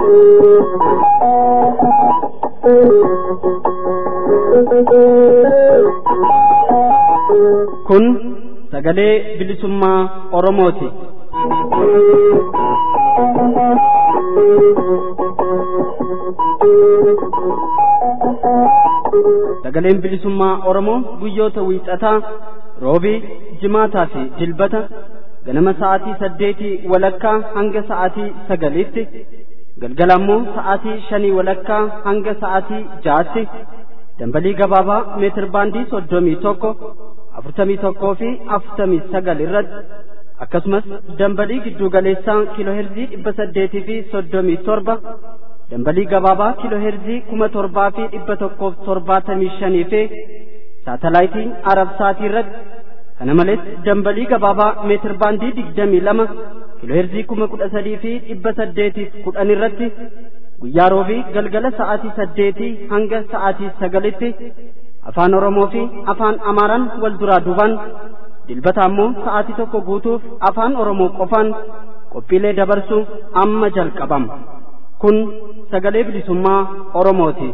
Kun sagalee bilisummaa Oromooti. Sagaleen bilisummaa Oromoo guyyoota wiixataa roobii jimaataa fi dilbata ganama sa'aatii saddeetii walakkaa hanga sa'aatii sagaliitti galgala ammoo sa'aatii shanii walakkaa hanga sa'aatii ja'aatti dambalii gabaabaa meetir baandii soddomii tokko afurtamii tokkoo fi afurtamii sagal irratti akkasumas dambalii gidduu galeessaa kiilooherzii dhibba saddeetii fi soddomii torba dambalii gabaabaa kiilooherzii kuma torbaa fi dhibba tokkoof torbaatamii shanii fi saatalaayitiin arabsaatii irratti kana malees dambalii gabaabaa meetir baandii digdamii lama kiilooherzii kuma kudha sadii fi dhibba saddeetiif kudhan irratti guyyaa roobii galgala sa'aatii saddeetii hanga sa'aatii sagalitti afaan oromoo fi afaan amaaraan wal duraa duubaan dilbata ammoo sa'aatii tokko guutuuf afaan oromoo qofaan qophiilee dabarsuu amma jalqabama kun sagalee bilisummaa oromooti.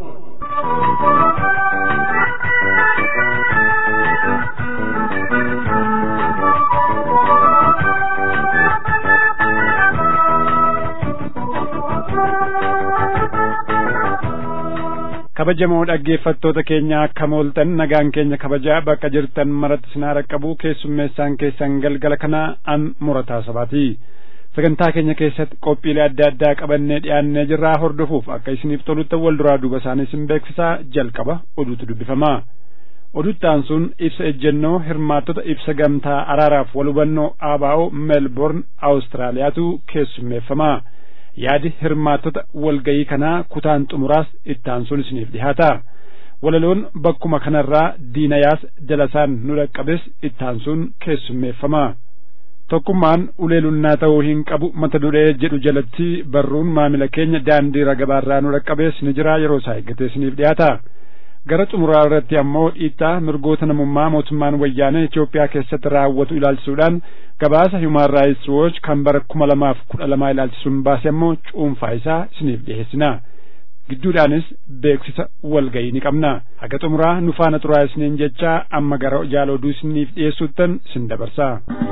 kabajamoo dhaggeeffattoota keenya akka mooltan nagaan keenya kabajaa bakka jirtan maratti sinaa raqqabu keessummeessaan keessan galgala kana an murataa sabaati sagantaa keenya keessatti qophiilee adda addaa qabannee dhiyaannee jirraa hordofuuf akka isiniif tolutti wal duraa duuba isaanii isin beeksisaa jalqaba oduutu dubbifama oduttaan sun ibsa ejjennoo hirmaattota ibsa gamtaa araaraaf wal hubannoo aabaa'oo meelborn awustiraaliyaatu keessummeeffama yaadi hirmaattota walgayii kanaa kutaan xumuraas ittaan sun isiniif dhihaata walaloon bakkuma kanarraa diinayaas dalasaan nu dhaqqabes ittaan sun keessummeeffama tokkummaan uleelunnaa ta'uu hin qabu mata duree jedhu jalatti barruun maamila keenya daandii ragabaarraa nu dhaqqabees ni jira yeroo isaa eeggatee isiniif dhihaata gara xumuraa irratti ammoo dhiittaa mirgoota namummaa mootummaan wayyaanee Itoophiyaa keessatti raawwatu ilaalchisuudhaan gabaasa Human Rights Watch kan bara kuma lamaaf kudha lamaa ilaalchisuun baase ammoo cuunfaa isaa isiniif dhiyeessina. Gidduudhaanis beeksisa walgayii ni qabna. Haga xumuraa nu faana turaa isiniin jechaa amma gara jaala oduu isiniif dhiyeessuuttan isin dabarsa.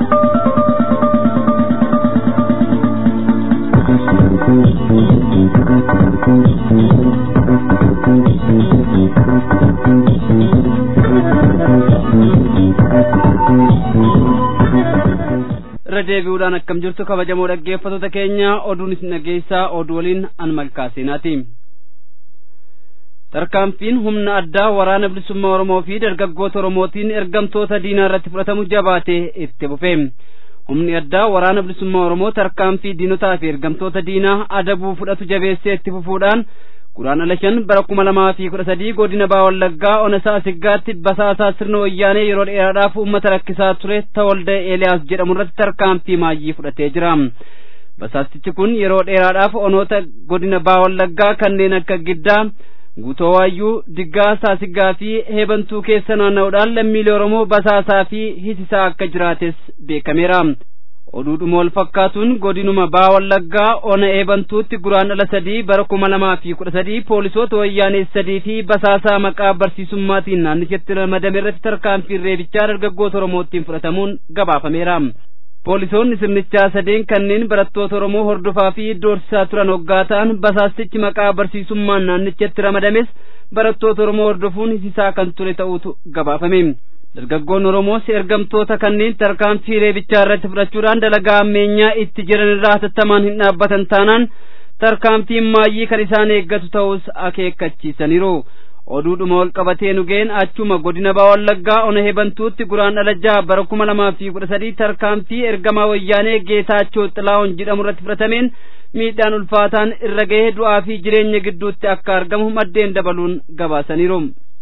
irra deebi'uudhaan akkam jirtu kabajamoo dhaggeeffattoota keenya oduun isin dhageessaa oduu waliin an malkaaseenaati tarkaanfiin humna addaa waraana bilisummaa oromoo fi dargaggoota oromootiin ergamtoota diinaa irratti fudhatamu jabaatee itti fufe humni addaa waraana bilisummaa oromoo tarkaanfii diinotaa fi ergamtoota diinaa adabuu fudhatu jabeessee itti fufuudhaan guraandhala shan bara kuma lamaa fi kudha sadii godina baa wallaggaa onasaa siggaatti basaasaa sirna wayyaanee yeroo dheeraadhaaf uummata rakkisaa ture tawalda eeliyaas jedhamu irratti tarkaanfii maayyii fudhatee jira basaastichi kun yeroo dheeraadhaaf onoota godina baa wallaggaa kanneen akka giddaa guutoo waayyuu diggaa saasiggaa fi heebantuu keessa naanna'uudhaan lammiilee oromoo basaasaa fi hisisaa akka jiraates beekameera oduudhuma wal fakkaatuun godinuma baa wallaggaa ona eebantuutti guraandhala sadii bara kuma lamaa fi kudha sadii poolisoota wayyaanee sadii fi basaasaa maqaa barsiisummaatiin naannichatti ramadame irratti tarkaanfiin reebichaa dargaggoota oromootiin fudhatamuun gabaafameera poolisoonni sirnichaa sadeen kanneen barattoota oromoo hordofaa fi doorsisaa turan hoggaa ta'an basaastichi maqaa barsiisummaan naannichatti ramadames barattoota oromoo hordofuun hisisaa kan ture ta'uutu gabaafame dargaggoon oromoos ergamtoota kanneen tarkaanfii reebichaa irratti fudhachuudhaan dalagaa ammeenyaa itti jiran irraa hatattamaan hin dhaabbatan taanaan tarkaanfiin maayyii kan isaan eeggatu ta'us akeekkachiisaniiru oduudhuma wal qabatee nugeen achuma godina baa wallaggaa ona hebantuutti guraandhala jaha bara kuma lamaa fi kudha sadii tarkaanfii ergamaa wayyaanee geetaachoo xilaa'oon jedhamu irratti fudhatameen miidhaan ulfaataan irra gahee du'aa fi jireenya gidduutti akka argamu maddeen dabaluun gabaasaniiru.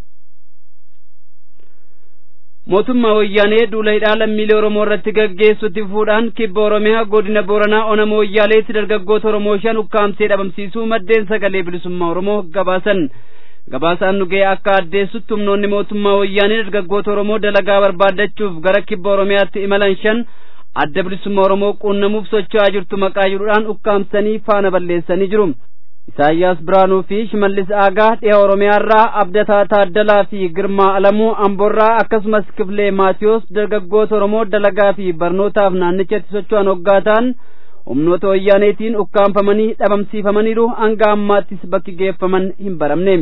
mootummaa wayyaanee duula hidhaa lammiilee oromoo irratti gaggeessutti fuudhaan kibba oromiyaa godina booranaa onama wayyaaleetti dargaggoota oromoo shan ukkaamsee dhabamsiisuu maddeen sagalee bilisummaa oromoo gabaasan gabaasaan nu ga'e akka addeessutti humnoonni mootummaa wayyaanee dargaggoota oromoo dalagaa barbaaddachuuf gara kibba oromiyaatti imalan shan adda bilisummaa oromoo quunnamuuf socho'aa jirtu maqaa jedhuudhaan ukkaamsanii faana balleessanii jiru Isaayyaas Biraanuu fi Shimallis Aagaa dhiha Oromiyaarraa Abdataa Taaddalaa fi Girmaa Alamuu Amboorraa akkasumas Kifilee Maatiyoos dargaggoota Oromoo dalagaa fi barnootaaf naannichatti socho'an hoggaataan humnoota wayyaaneetiin ukkaanfamanii dhabamsiifamaniiru hanga ammaattis bakki geeffaman hin baramne.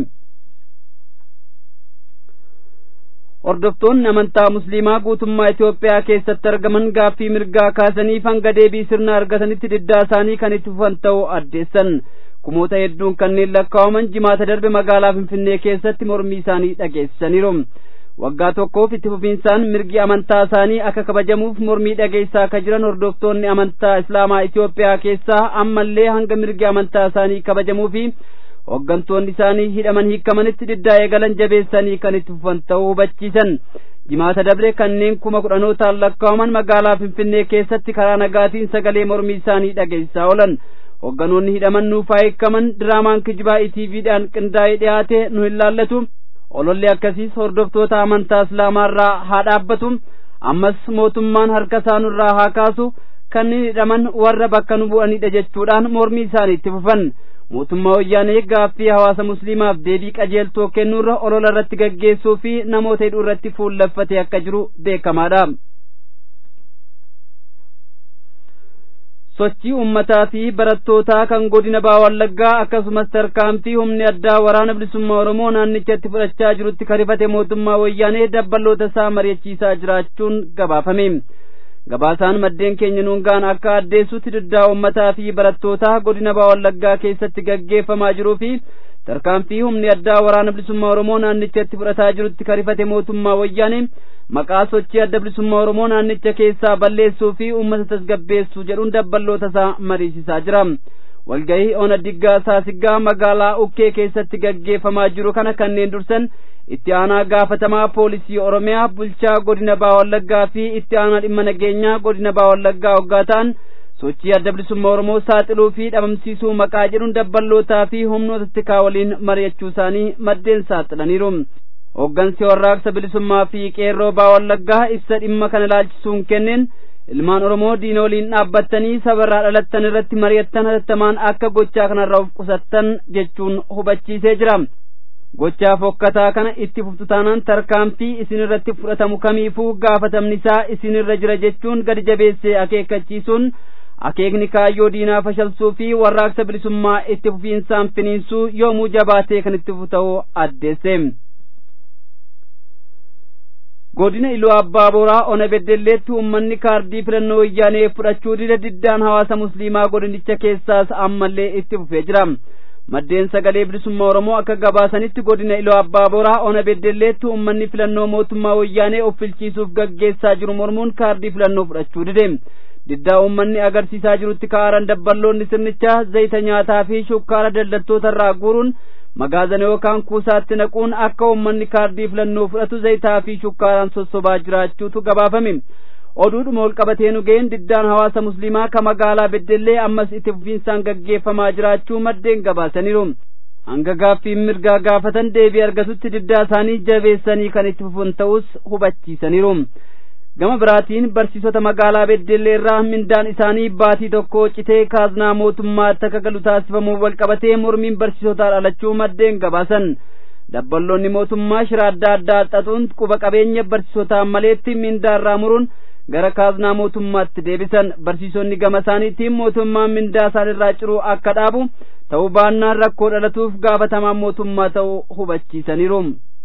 Hordoftoonni amantaa Musliimaa guutummaa Itoophiyaa keessatti argaman gaaffii mirgaa kaasaniif hanga deebii sirna argatanitti diddaa isaanii kan itti fufan ta'uu addeessan. Kumoota hedduun kanneen lakkaa'aman jimaata darbe magaalaa Finfinnee keessatti mormii isaanii dhageessisaniiru. Waggaa tokkoof itti fufiinsaan mirgi amantaa isaanii akka kabajamuuf mormii dhageessaa akka jiran hordoftoonni amantaa Islaamaa Itoophiyaa keessaa ammallee hanga mirgi amantaa isaanii kabajamuu fi hooggantoonni isaanii hidhaman hiikamanitti diddaa eegalan jabeessanii kan itti fufan ta'uu hubachiisan. Jimaata dabre kanneen kuma kudhanootaan lakkaa'aman magaalaa Finfinnee keessatti karaa nagaatiin sagalee mormii isaanii dhageessaa oolan. Hoogganoonni hidhaman nuufaa hiikaman diraamaan kijibaa ETVdhaan qindaa'ee dhiyaate nu hin laallatu. Ololli akkasiis hordoftoota amantaa Islaamaarraa haa dhaabbatu. Ammas mootummaan harka isaanirraa haa kaasu. Kanneen hidhaman warra bakka nu bu'anidha jechuudhaan mormii isaanii itti fufan. mootummaa wayyaanee gaaffii hawaasa musliimaaf deebii qajeeltoo kennuurra olola irratti gaggeessuu fi namoota hidhuu irratti fuulleffatee akka jiru beekamaadha. sochii ummataa fi barattootaa kan godina baha wallaggaa akkasumas tarkaanfii humni addaa waraana bilisummaa oromoo naannichatti fudhachaa jirutti karifate mootummaa wayyaanee dabballoota isaa mari'achiisaa jiraachuun gabaafame. gabaasaan maddeen keenya nuungaan akka addeessutti diddaa ummataa fi barattootaa godina baha wallaggaa keessatti gaggeeffamaa jiruu fi tarkaanfii humni addaa waraana bilisummaa oromoo naannichatti fudhataa jirutti karifate mootummaa wayyaanee maqaa sochii adda bilisummaa oromoo naannicha keessaa balleessuu fi uummata tasgabbeessuu jedhuun dabballoota isaa mariisisaa jira. walgahii ona diggaa saasiggaa magaalaa ukkee keessatti gaggeeffamaa jiru kana kanneen dursan itti aanaa gaafatamaa poolisii oromiyaa bulchaa godina baha wallaggaa fi itti aanaa dhimma nageenyaa godina baha wallaggaa hoggaa ta'an sochii adda bilisummaa oromoo saaxiluu fi dhabamsiisuu maqaa jedhuun dabballootaa fi humnoota tikaa waliin mari'achuu isaanii maddeen saaxilaniiru. Hooggansi warraaqsa bilisummaa fi qeerroo baha wallaggaa ibsa dhimma kana ilaalchisuun kenneen ilmaan oromoo diina waliin dhaabbattanii sabarraa dhalattan irratti mari'attan hatattamaan akka gochaa kanarraa of qusattan jechuun hubachiisee jira. gochaa fokkataa kana itti fuftu taanaan tarkaanfii isin irratti fudhatamu kamiifuu gaafatamni isaa isin irra jira jechuun gadi jabeessee akeekkachiisuun akeekni kaayyoo diinaa fashalsuu fi warraaqsa bilisummaa itti fufiinsaan finiinsuu yoomuu jabaatee kan itti fufu ta'uu addeesse. godina iluu abbaa boraa ona beddelleetti uummanni kaardii filannoo wayyaanee fudhachuu dida diddaan hawaasa musliimaa godinicha keessaas ammallee itti fufee jira. maddeen sagalee bilisummaa oromoo akka gabaasanitti godina iluu abbaa boraa ona beddelleetti uummanni filannoo mootummaa wayyaanee of filchiisuuf gaggeessaa jiru mormuun kaardii filannoo fudhachuu dide diddaa uummanni agarsiisaa jirutti ka'aaran dabballoonni sirnichaa zayita nyaataa fi shukkaara daldaltoota irraa guuruun magaazana yookaan kuusaatti naquun akka uummanni kaardii filannoo fudhatu zayitaa fi shukkaaraan sossobaa jiraachuutu gabaafame oduudhuma ol qabatee nu ga'een diddaan hawaasa musliimaa ka magaalaa beddellee ammas itti fufiinsaan gaggeeffamaa jiraachuu maddeen gabaasaniiru hanga gaaffiin mirgaa gaafatan deebii argatutti diddaa isaanii jabeessanii kan itti fufan ta'us hubachiisaniiru gama biraatiin barsiisota magaalaa beddellee irraa mindaan isaanii baatii tokko citee kaaznaa mootummaatti akka galu taasifamuu wal qabatee mormiin barsiisotaa dhalachuu maddeen gabaasan dabballoonni mootummaa shira adda addaa xaxuun quba qabeenya barsiisotaa maleetti mindaa irraa muruun gara kaaznaa mootummaatti deebisan barsiisonni gama isaaniitiin mootummaan mindaa isaan irraa ciruu akka dhaabu ta'uu baannaan rakkoo dhalatuuf gaafatamaan mootummaa ta'uu hubachiisaniiru.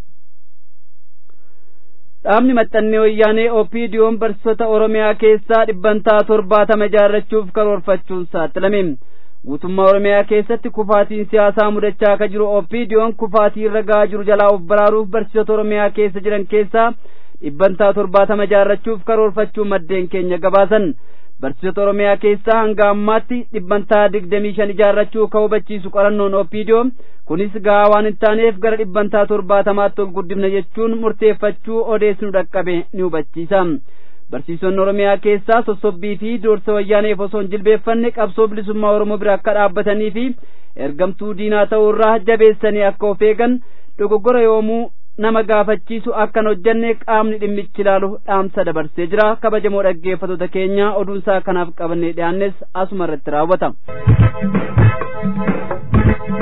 dhaabni maxxannee wayyaanee opiidiyoon barsiisota oromiyaa keessaa dhibbantaa torbaatama ijaarrachuuf karoorfachuun saaxilame guutummaa oromiyaa keessatti kufaatiin siyaasaa mudachaa akka jiru opiidiyoon kufaatii irra gahaa jiru jalaa of baraaruuf barsiisota oromiyaa keessa jiran keessaa dhibbantaa torbaatama ijaarrachuuf karoorfachuu maddeen keenya gabaasan barsiisota oromiyaa keessaa hanga ammaatti dhibbantaa digdamii shan ijaarrachuu ka hubachiisu qorannoon opiidiyoo kunis gahaa waan hin taaneef gara dhibbantaa torbaatamaatti ol guddifna jechuun murteeffachuu odeessinu dhaqqabe ni hubachiisa barsiisonni oromiyaa keessaa sossobbii fi doorsa wayyaaneef osoo hin jilbeeffanne qabsoo bilisummaa oromoo bira akka dhaabbatanii fi ergamtuu diinaa ta'uu irraa jabeessanii akka of eegan dogoggora yoomuu nama gaafachiisu akkan hojjanne qaamni dhimmichi ilaalu dhaamsa dabarsee jira kabajamoo dhaggeeffattoota keenya oduunsaa kanaaf qabannee dhiyaannes asuma irratti raawwata.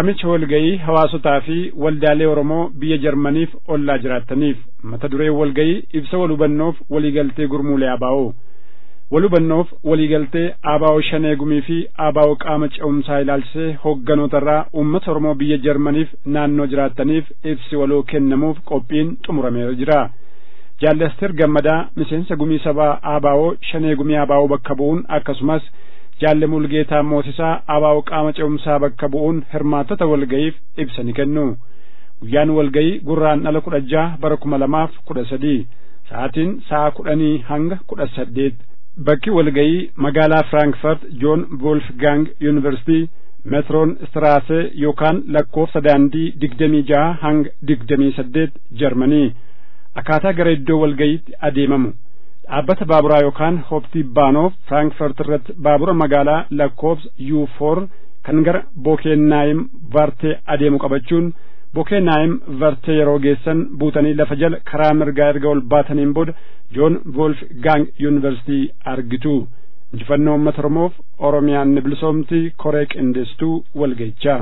waamicha walgayii hawaasotaa fi waldaalee oromoo biyya jarmaniif ollaa jiraattaniif mata duree walgayii ibsa wal hubannoof waliigaltee gurmuulee abaa'oo wal hubannoof waliigaltee abaa'oo shanee gumii fi abaa'oo qaama ce'umsaa ilaalchisee hoogganoota uummata oromoo biyya jarmaniif naannoo jiraattaniif ibsi waloo kennamuuf qophiin xumurameera jira jaallaster gammadaa miseensa gumii sabaa abaa'oo shanee gumii abaa'oo bakka bu'uun akkasumas jaalle mulgeetaa moosisaa abaa'oo qaama ce'umsaa bakka bu'uun hirmaattota walga'iif ibsa ni kennu guyyaan walga'ii gurraan dhala kudha jaha bara kuma lamaaf kudha sadii sa'aatiin sa'a kudhanii hanga kudha saddeet bakki walga'ii magaalaa firankfurt joon wolfgang yuunivarsitii meetroon istiraasee yookaan lakkoofsa daandii digdamii jaha hanga digdamii saddeet jarmanii akkaataa gara iddoo walga'iitti adeemamu dhaabbata baaburaa yookaan hooptii baanoof firankfurt irratti baabura magaalaa lakkoofsa yuu foor kan gara bokeennaayim vartee adeemu qabachuun bokeennaayim vartee yeroo geessan buutanii lafa jala karaa mirgaa erga ol baataniin booda joon wolf gaang yuunivarsitii argitu injifannoo uummata oromoof oromiyaan ni bilisoomti koree qindeessituu walga'ichaa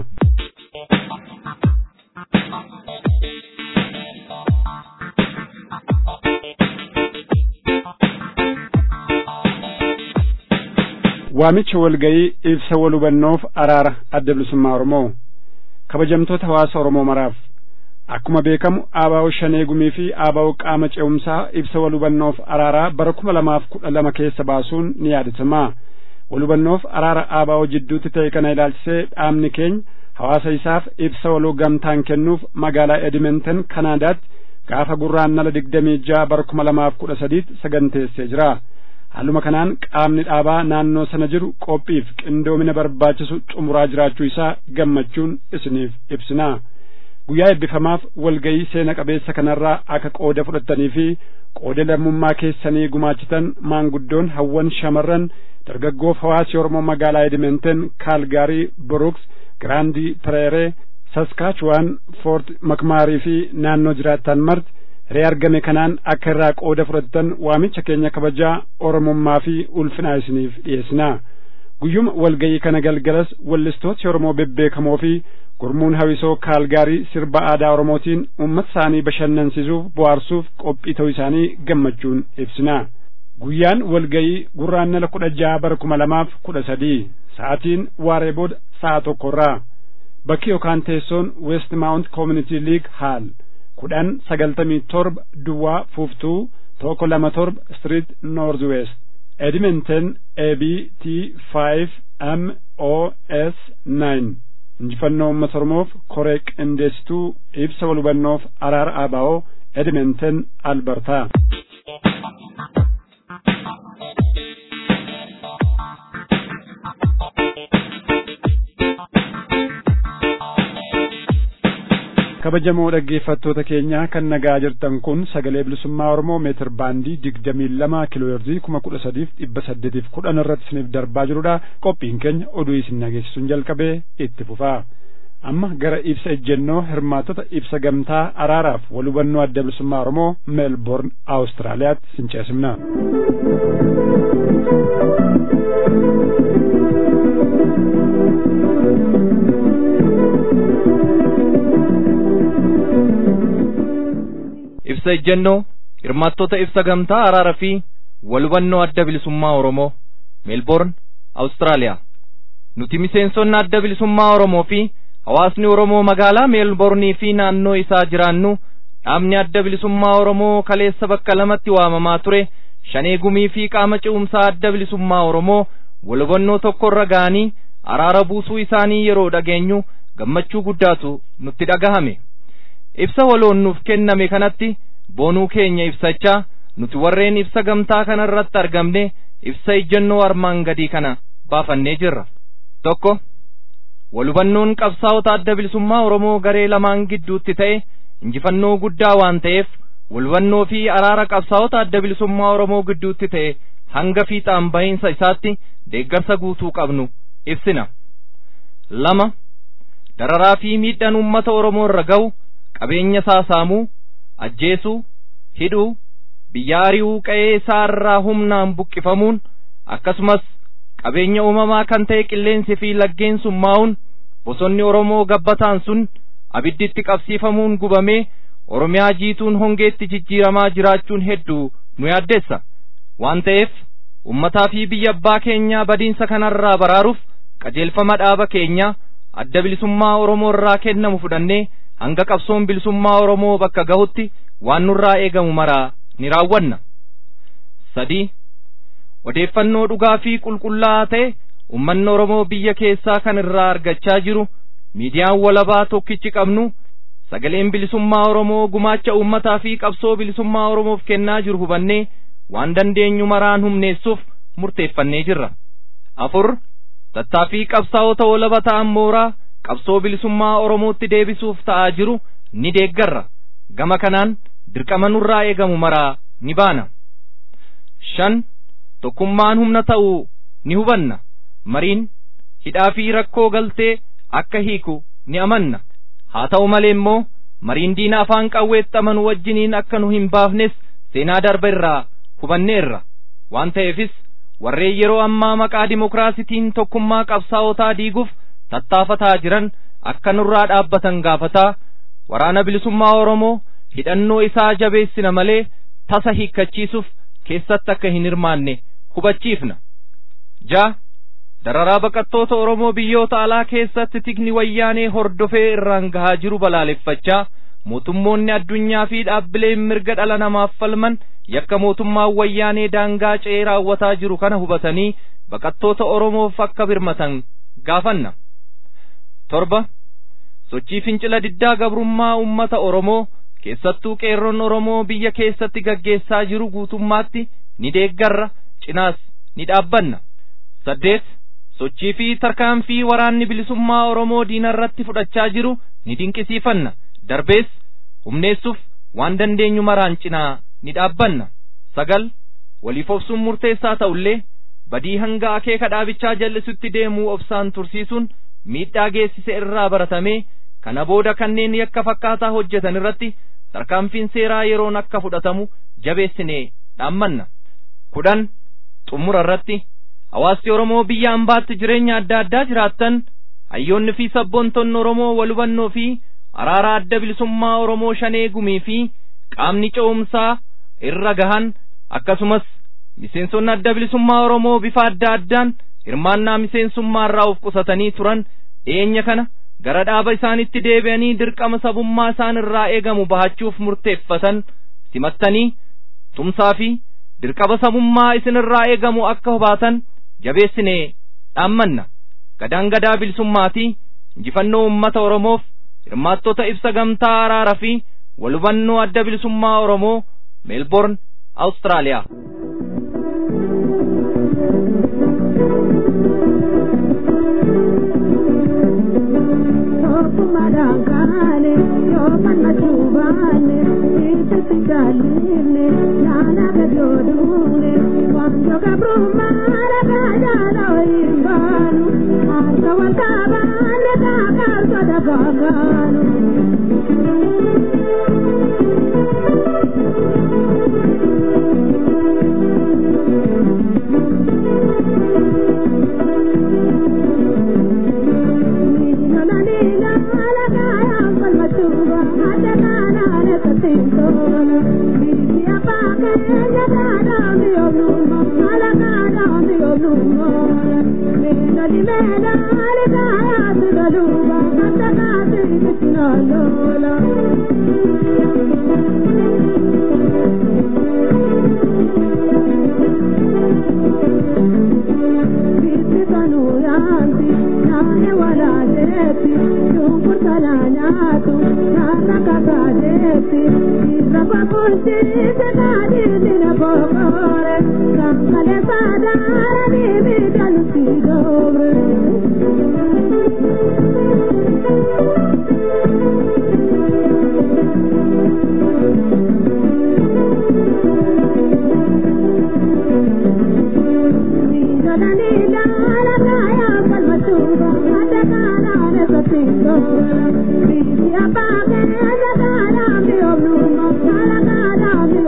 waamicha walga'ii ibsa wal hubannoof araara adda bilisummaa oromoo kabajamtoota hawaasa oromoo maraaf akkuma beekamu aabaa'oo shanee gumii fi aabaa'oo qaama ce'umsaa ibsa wal hubannoof araaraa bara kuma lamaaf kudha lama keessa baasuun ni yaadatama wal hubannoof araara aabaa'oo jidduutti ta'e kana ilaalchisee dhaabni keenya hawaasa isaaf ibsa waloo gamtaan kennuuf magaalaa edimenten kanaadaatti gaafa gurraan nala digdamii ja'a bara kuma lamaaf kudha sadiitti saganteessee jira haaluma kanaan qaamni dhaabaa naannoo sana jiru qophiif qindoomina barbaachisu xumuraa jiraachuu isaa gammachuun isiniif ibsinaa guyyaa eebbifamaaf walga'ii seena qabeessa kanarraa akka qooda fudhattanii fi qooda lammummaa keessanii gumaachitan maanguddoon hawwan shamarran dargaggoof hawaasi oromoo magaalaa edimenten kaalgaarii buruks giraandii pireeree saskaachuwaan foort makmaarii fi naannoo jiraattan marti hiree argame kanaan akka irraa qooda fudhattan waamicha keenya kabajaa oromummaa fi ulfinaa isiniif dhiyeessinaa guyyuma walga'ii kana galgalas wallistooti oromoo bebbeekamoo fi gurmuun hawisoo kaalgaarii sirba aadaa oromootiin uummata isaanii bashannansiisuuf bohaarsuuf qophii ta'uu isaanii gammachuun ibsinaa guyyaan walga'ii gurraannala kudha jaha bara kuma lamaaf kudha sadii sa'aatiin waaree booda sa'a tokkorraa bakki yookaan teessoon west maawunt community league haal kudhan sagaltamii torba duwwaa fuuftuu tokko lama torba street north west edmonton ab t five m o s nine injifannoo uummata oromoof koree qindeessituu ibsa wal hubannoof araara aabaa'oo edmonton albertaa kabajamoo dhaggeeffattoota keenyaa kan nagaa jirtan kun sagalee bilisummaa oromoo meetir baandii digdamii lama kiilooherzii kuma kudha sadiif dhibba saddeetiif kudhan irratti isiniif darbaa jirudha qophiin keenya oduu isin dhageessisuun jalqabee itti fufaa amma gara ibsa ejjennoo hirmaattota ibsa gamtaa araaraaf wal hubannoo adda bilisummaa oromoo meelboorn awustiraaliyaatti sin ceesifna ibsa ejjennoo hirmaattota ibsa gamtaa araara fi wal hubannoo adda bilisummaa oromoo meelboorn awustiraaliyaa nuti miseensonni adda bilisummaa oromoo fi hawaasni oromoo magaalaa meelboornii fi naannoo isaa jiraannu dhaabni adda bilisummaa oromoo kaleessa bakka lamatti waamamaa ture shanee gumii fi qaama ce'umsaa adda bilisummaa oromoo wal hubannoo tokkorra ga'anii araara buusuu isaanii yeroo dhageenyu gammachuu guddaatu nutti dhagahame ibsa waloon nuuf kenname kanatti boonuu keenya ibsachaa nuti warreen ibsa gamtaa kana irratti argamne ibsa ejjennoo armaan gadii kana baafannee jirra tokko walhubannoon qabsaa'ota adda bilisummaa oromoo garee lamaan gidduutti ta'e injifannoo guddaa waan ta'eef walhubannoo fi araara qabsaa'ota adda bilisummaa oromoo gidduutti ta'e hanga fiixaan bahiinsa isaatti deeggarsa guutuu qabnu ibsina lama dararaa fi miidhaan uummata oromoo irra ga'u qabeenya saasaamuu ajjeesuu hidhuu biyya ari'uu qa'ee isaa irraa humnaan buqqifamuun akkasumas qabeenya uumamaa kan ta'e qilleensi fi laggeen summaa'uun bosonni oromoo gabbataan sun abidditti qabsiifamuun gubamee oromiyaa jiituun hongeetti jijjiiramaa jiraachuun hedduu nu yaaddessa waan ta'eef ummataa fi biyya abbaa keenyaa badiinsa kanarraa baraaruuf qajeelfama dhaaba keenyaa adda bilisummaa oromoo irraa kennamu fudhannee hanga qabsoon bilisummaa oromoo bakka gahutti waan nurraa eegamu maraa ni raawwanna sadii odeeffannoo dhugaa fi qulqullaa'aa ta'e ummanni oromoo biyya keessaa kan irraa argachaa jiru miidiyaan walabaa tokkichi qabnu sagaleen bilisummaa oromoo gumaacha ummataa fi qabsoo bilisummaa oromoof kennaa jiru hubannee waan dandeenyu maraan humneessuuf murteeffannee jirra afur tattaaffii qabsaa'ota walaba ta'an mooraa qabsoo bilisummaa oromootti deebisuuf ta'aa jiru ni deeggarra gama kanaan dirqama nurraa eegamu maraa ni baana shan tokkummaan humna ta'uu ni hubanna mariin hidhaa fi rakkoo galtee akka hiiku ni amanna haa ta'u malee immoo mariin diina afaan qawweetti amanu wajjiniin akka nu hin baafnes seenaa darba irraa hubanneerra waan ta'eefis warreen yeroo ammaa maqaa dimokiraasitiin tokkummaa qabsaa'otaa diiguuf tattaafataa jiran akka nurraa dhaabbatan gaafataa waraana bilisummaa oromoo hidhannoo isaa jabeessina malee tasa hiikkachiisuuf keessatti akka hin hirmaanne hubachiifna ja dararaa baqattoota oromoo biyyoota alaa keessatti tikni wayyaanee hordofee irraan gahaa jiru balaaleffachaa mootummoonni addunyaa fi dhaabbileen mirga dhala namaaf falman yakka mootummaan wayyaanee daangaa ce'ee raawwataa jiru kana hubatanii baqattoota oromoof akka birmatan gaafanna torba sochii fincila diddaa gabrummaa ummata oromoo keessattuu qeerroon oromoo biyya keessatti gaggeessaa jiru guutummaatti ni deeggarra cinaas ni dhaabbanna saddeet sochii fi tarkaanfii waraanni bilisummaa oromoo diina irratti fudhachaa jiru ni dinqisiifanna darbees humneessuuf waan dandeenyu maraan cinaa ni dhaabbanna sagal waliif obsuun murteessaa ta'ullee badii hanga akeeka dhaabichaa jal'isutti deemuu obsaan tursiisuun miidhaa geessise irraa baratamee kana booda kanneen yakka fakkaataa hojjetan irratti tarkaanfiin seeraa yeroon akka fudhatamu jabeessinee dhaammanna kudhan xumura irratti hawaasni oromoo biyya ambaatti jireenya adda addaa jiraattan hayyoonni fi sabboontonni oromoo wal hubannoo fi araara adda bilisummaa oromoo shanee gumii fi qaamni ce'umsaa irra gahan akkasumas miseensonni adda bilisummaa oromoo bifa adda addaan hirmaannaa miseensummaa irraa of qusatanii turan dhiyeenya kana gara dhaaba isaanitti deebi'anii dirqama sabummaa isaan irraa eegamu bahachuuf murteeffatan simattanii tumsaa fi dirqama sabummaa isin irraa eegamu akka hubaatan jabeessinee dhaammanna gadaan gadaa bilisummaatii injifannoo ummata oromoof hirmaattota ibsa gamtaa araara fi wal hubannoo adda bilisummaa oromoo meelborn awustiraaliyaa madangane yo manna chubane ite sigaline nana gadodune quando cabruma la gajala imbanu asa watabane ta karso da baganu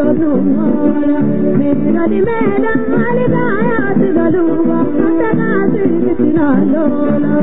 joornumoora meedali meedaali gaayaati galuuba attanaasi bitinaaloola.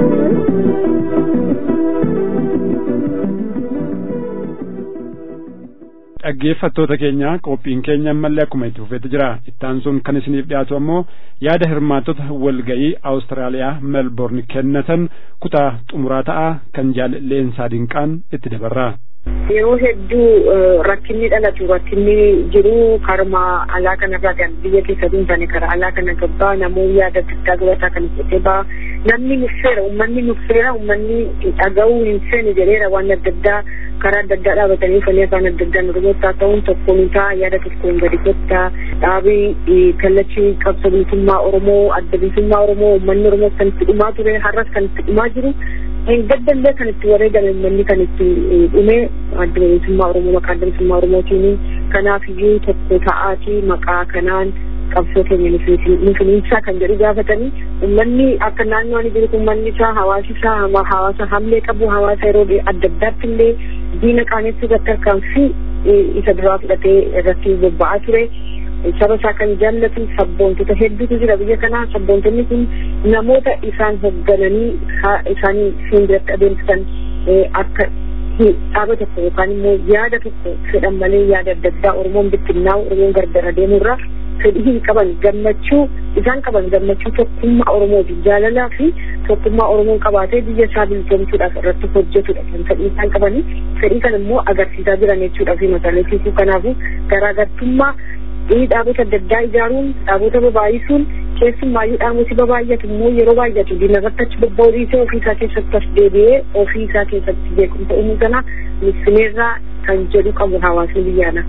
dhaggeeffattoota keenya qophiin keenya ammallee akkuma itti fufeetu jira ittaan sun kan isiniif dhiyaatu ammoo yaada hirmaattota walga'ii awustiraaliyaa melbourne kennatan kutaa xumuraa ta'a kan jaalalleensaa dinqaan itti dabarra. yeroo hedduu rakkinni dhalatu rakkinni jiru karma alaa kanarraa kan biyya keessa duunfane kara alaa kana gabbaa namoonni yaada adda gabataa kan fudhatee baa namni nuffeera ummanni nuffeera ummanni dhaga'uu hin feene jedheera waan adda addaa karaa adda addaa dhaabatanii uffanni afaan adda addaa nurmoottaa ta'uun tokkoon isaa yaada tokkoon gadi kottaa dhaabii kallachi qabsa bilisummaa oromoo adda bilisummaa oromoo ummanni oromoo kan itti dhumaa ture har'as kan itti dhumaa jiru gaddallee kan itti wareegame ummanni kan itti dhume adda bilisummaa oromoo maqaa adda bilisummaa oromootiin kanaaf iyyuu tokko ta'aatii maqaa kanaan qabsoo keenya nufiinsaa kan jedhu gaafatanii ummanni akka naannoo ani jiru ummanni isaa hawaasi isaa hawaasa hamlee qabu hawaasa yeroo adda addaatti illee diina qaanessuu irratti harkaanfii isa duraa fudhatee irratti bobba'aa ture saba isaa kan jaallatu sabboontota hedduutu jira biyya kanaa sabboontonni kun namoota isaan hooggananii isaanii fuulduratti adeemsisan akka dhaaba tokko yookaan immoo yaada tokko fedhan malee yaada adda addaa oromoon bittinnaa'u oromoon gargar adeemurraa fedhii hin qaban gammachuu isaan qaban gammachuu tokkummaa oromooti jaalalaa fi tokkummaa oromoon qabaatee biyya isaa bilisoomsuudhaaf irratti hojjetudha kan fedhii isaan qabanii fedhii kan immoo agarsiisaa jiran jechuudha fi mataleessisuu kanaafuu garaagartummaa dhaabota adda addaa ijaaruun dhaabota babaayisuun keessumaayyuu dhaamosi babaay'atu immoo yeroo baay'atu diinarratti achi bobba'uu dhiisee ofii isaa keessatti as deebi'ee ofii isaa keessatti beekumsa uumuu sana missineerraa kan jedhu qabu hawaasni biyyaana.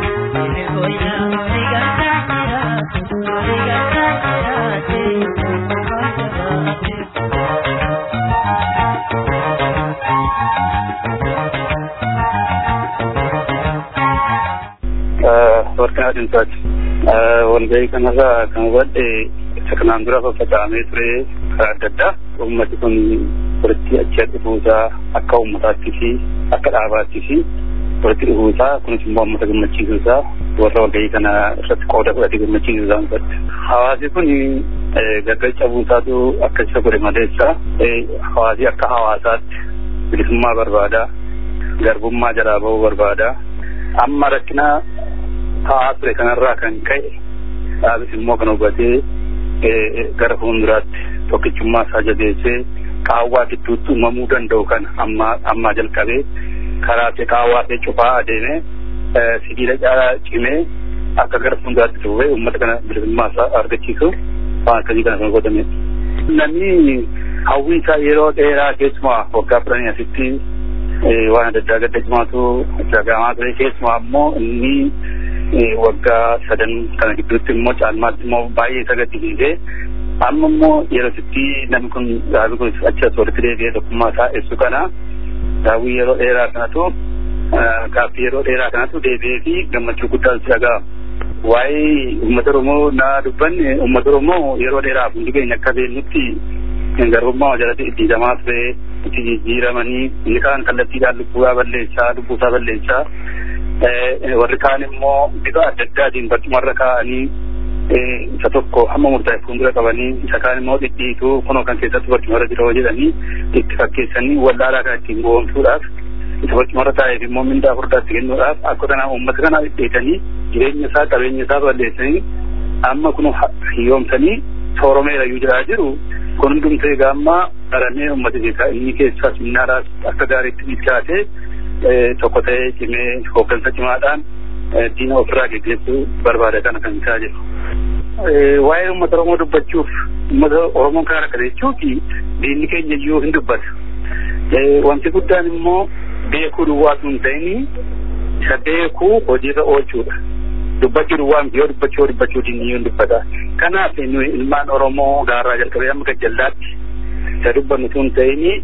warqinaa dinsaati walgahii kanarraa kan hubadhe isa kanaan dura faffaca'amee ture karaa adda addaa uummati kun walitti achi dhufuusaa akka uummataattii fi akka dhaabaattii fi walitti dhufuusaa kunis immoo uummata gammachiisuusaa warra walgahii kana irratti qooda fudhatee gammachiisuusaa hubadhe. Hawaasi kun gargar cabuusaatu akka isa godhe maleessa hawaasi akka hawaasaatti bilisummaa barbaada garbummaa jalaa bahuu barbaada amma rakkina ta'aa ture kanarraa kan ka'e dhaabis immoo kan hubatee gara fuulduraatti tokkichummaa isaa jabeessee qaawwaa gidduutti uumamuu danda'u kana amma ammaa jalqabee karaa fi qaawwaa fi cufaa adeemee sibiila caalaa cimee akka gara fuulduraatti dhufee uummata kana bilisummaa isaa argachiisu waan akkasii kana kan godhamedha. Namni hawwii isaa yeroo dheeraa keessumaa waggaa kudhanii asitti waan adda addaa gadda cimaatu dagamaa ture keessumaa ammoo inni waggaa sadan kana gidduutti immoo caalmaatti immoo baay'ee isa gaddisiisee amma immoo yeroo sitti namni kun dhaabi kun achi as walitti deebi'ee tokkummaa isaa ibsu kana daawwii yeroo dheeraa kanatu gaaffii yeroo dheeraa kanatu deebi'ee fi gammachuu guddaan si dhaga'ama. Waa'ee uummata Oromoo naa dubbanne uummata Oromoo yeroo dheeraaf hundi keenya akka beeknutti garbummaa jalatti iddiidamaa ture itti jijjiiramanii inni kaan kallattiidhaan lubbuusaa balleessaa lubbuusaa balleessaa warri kaan immoo bifa adda addaatiin barcumarra kaa'anii isa tokko hamma murtaa'e fuuldura qabanii isa kaan immoo dhidhiituu kunoo kan keessatti barcumarra jira jedhanii itti fakkeessanii wallaalaa kan ittiin goomsuudhaaf isa barcumarra taa'eef immoo mindaa furdaatti kennuudhaaf akka kanaa uummata kanaa dhidhiitanii jireenya isaa qabeenya isaa balleessanii amma kun hiyyoomsanii sooromeera iyyuu jiraa jiru kun hundumtee gaammaa qaramee uummata keessaa inni keessaa minnaaraas akka gaariitti bilchaatee tokko ta'ee cimee hooggansa cimaadhaan diina ofirraa geggeessuu barbaada kana kan isaa jiru. Waa'ee uummata Oromoo dubbachuuf uummata Oromoon kan rakkate jechuuti diinni keenya iyyuu hin dubbata. Wanti guddaan immoo beekuu duwwaa sun ta'ini isa beekuu hojiirra oolchuudha. Dubbachuu duwwaa miti yoo dubbachuu yoo dubbachuu diinni iyyuu hin dubbata. Kanaaf nuyi ilmaan Oromoo gaarraa jalqabee amma gajjallaatti isa dubbannu sun ta'ini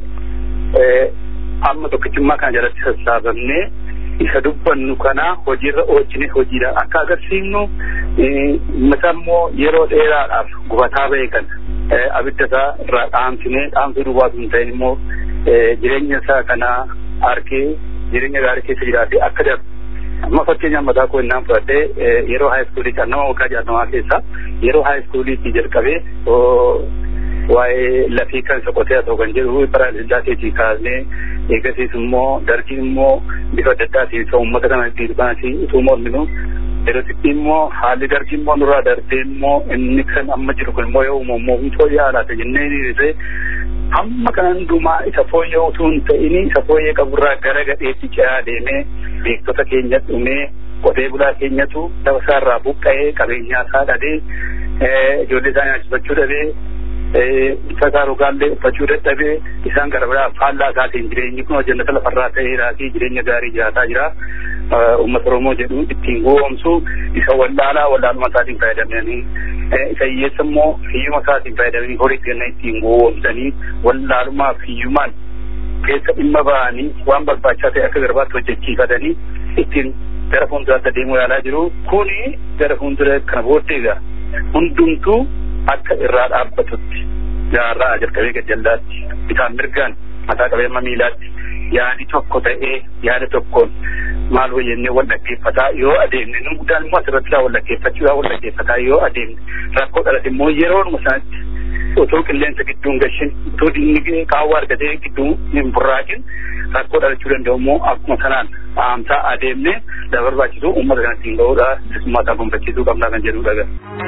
amma tokkichummaa kana jalatti sassaabamnee isa dubbannu kana hojiirra oolchine hojiidhaan akka agarsiifnu mata immoo yeroo dheeraadhaaf gubataa ba'e kana abidda isaa irraa dhaamsinee dhaamsuu duwwaa sun ta'in immoo jireenya isaa kana arkee jireenya gaarii keessa jiraatee akka darbu amma fakkeenyaaf mataa koo innaan fudhadhee yeroo haayiskuulii kan nama waggaa jaatamaa keessa yeroo haayiskuuliitti jalqabee waa'ee lafii kan soqotee haa ta'u kan jedhu bara lillaateetii kaasnee eegasiis immoo dargiin immoo bifa adda addaatiin isa uummata kana ittiin kanatti utuu morminu yerootti immoo haalli dargii immoo nurraa darbee immoo inni kan amma jiru kun immoo yoo uumamu humtoo yaalaata jennee dhiisee hamma kana hundumaa isa fooyyee utuu hin ta'in isa fooyyee qaburraa gara gadheetti ce'aa deemee beektota keenya dhumee qotee bulaa keenyatu lafa isaarraa buqqa'ee qabeenyaa isaa dhabee ijoollee isaa nyaachifachuu dhabee uffata rogaallee uffachuu dadhabee isaan gara biraa faallaa isaatiin jireenyi kun jannata lafarraa ta'eeraa fi jireenya gaarii jiraataa jira. Uummata Oromoo jedhu ittiin goomsu isa wallaalaa wallaaluma isaatiin fayyadamanii isa hiyyeessa immoo hiyyuma isaatiin fayyadamanii horii kenna ittiin goomsanii wallaalumaa fi hiyyumaan keessa dhimma ba'anii waan barbaachisaa ta'e akka garbaatti hojjechiifatanii ittiin gara fuulduraatti adeemuu yaalaa jiru. Kuni gara fuuldura kana booddee egaa hundumtuu akka irraa dhaabbatutti jaarraa jalqabee gajjallaatti bitaan mirgaan mataa qabee amma miilaatti yaadi tokko ta'ee yaada tokkoon maal hoyyennee wal dhaggeeffataa yoo adeemne nu guddaan immoo asirratti wal dhaggeeffachuudhaan wal dhaggeeffataa yoo adeemne rakkoo dhalate immoo yeroonuma sanatti otoo qilleensa gidduun gashin otoo dinni kaawwa argatee gidduu hin burraaqin rakkoo dhalachuu danda'u immoo akkuma sanaan dhaamsaa adeemne lafa barbaachisu uummata kanatti hin ga'uudha uummata gonfachiisuu qabnaa kan jedhudha.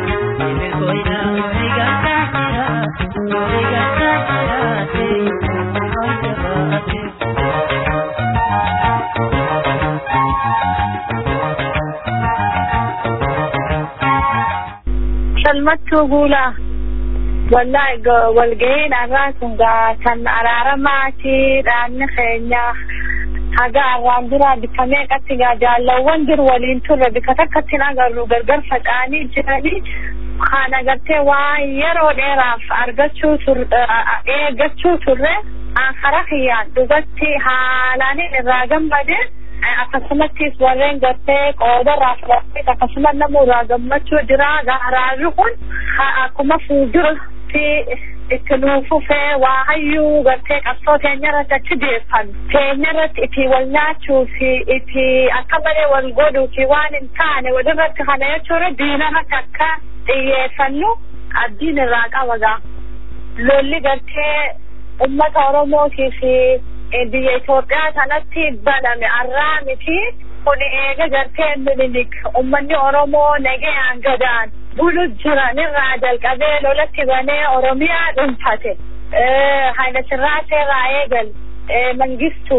Shalmattuu Guulaa. Wallaahi walgahii dhagaa kun kan araaramaati dhaanni keenya haga arraan dura bika meeqatti gaa jaallawwan jiru waliin turre bika takkatti agarru gargar faca'anii jiranii kan agartee waan yeroo dheeraaf argachuu eeggachuu turre karaa kiyyaan dhugatti haalaan irraa gammade akkasumattis warreen gartee qoodarraa fudhatee akkasumas nama irraa gammachuu jira araarri kun akkuma fuuldura itti nuufufee waa hayyuu gartee qabsoo teenya irratti achi deeffan teenya irratti itti wal nyaachuu fi itti akka malee wal godhuu fi waan hin taane walirratti kana jechuudha diina irratti akka xiyyeeffannu abdiin irraa qaba gaa lolli gartee ummata oromootii fi biyya Itoophiyaa kanatti baname arraa miti kun eega gartee minilik ummanni oromoo nagayaan gadaan bulu jiran irraa jalqabee lolatti banee oromiyaa dhuunfate haila sirraasee irraa eegal mangistu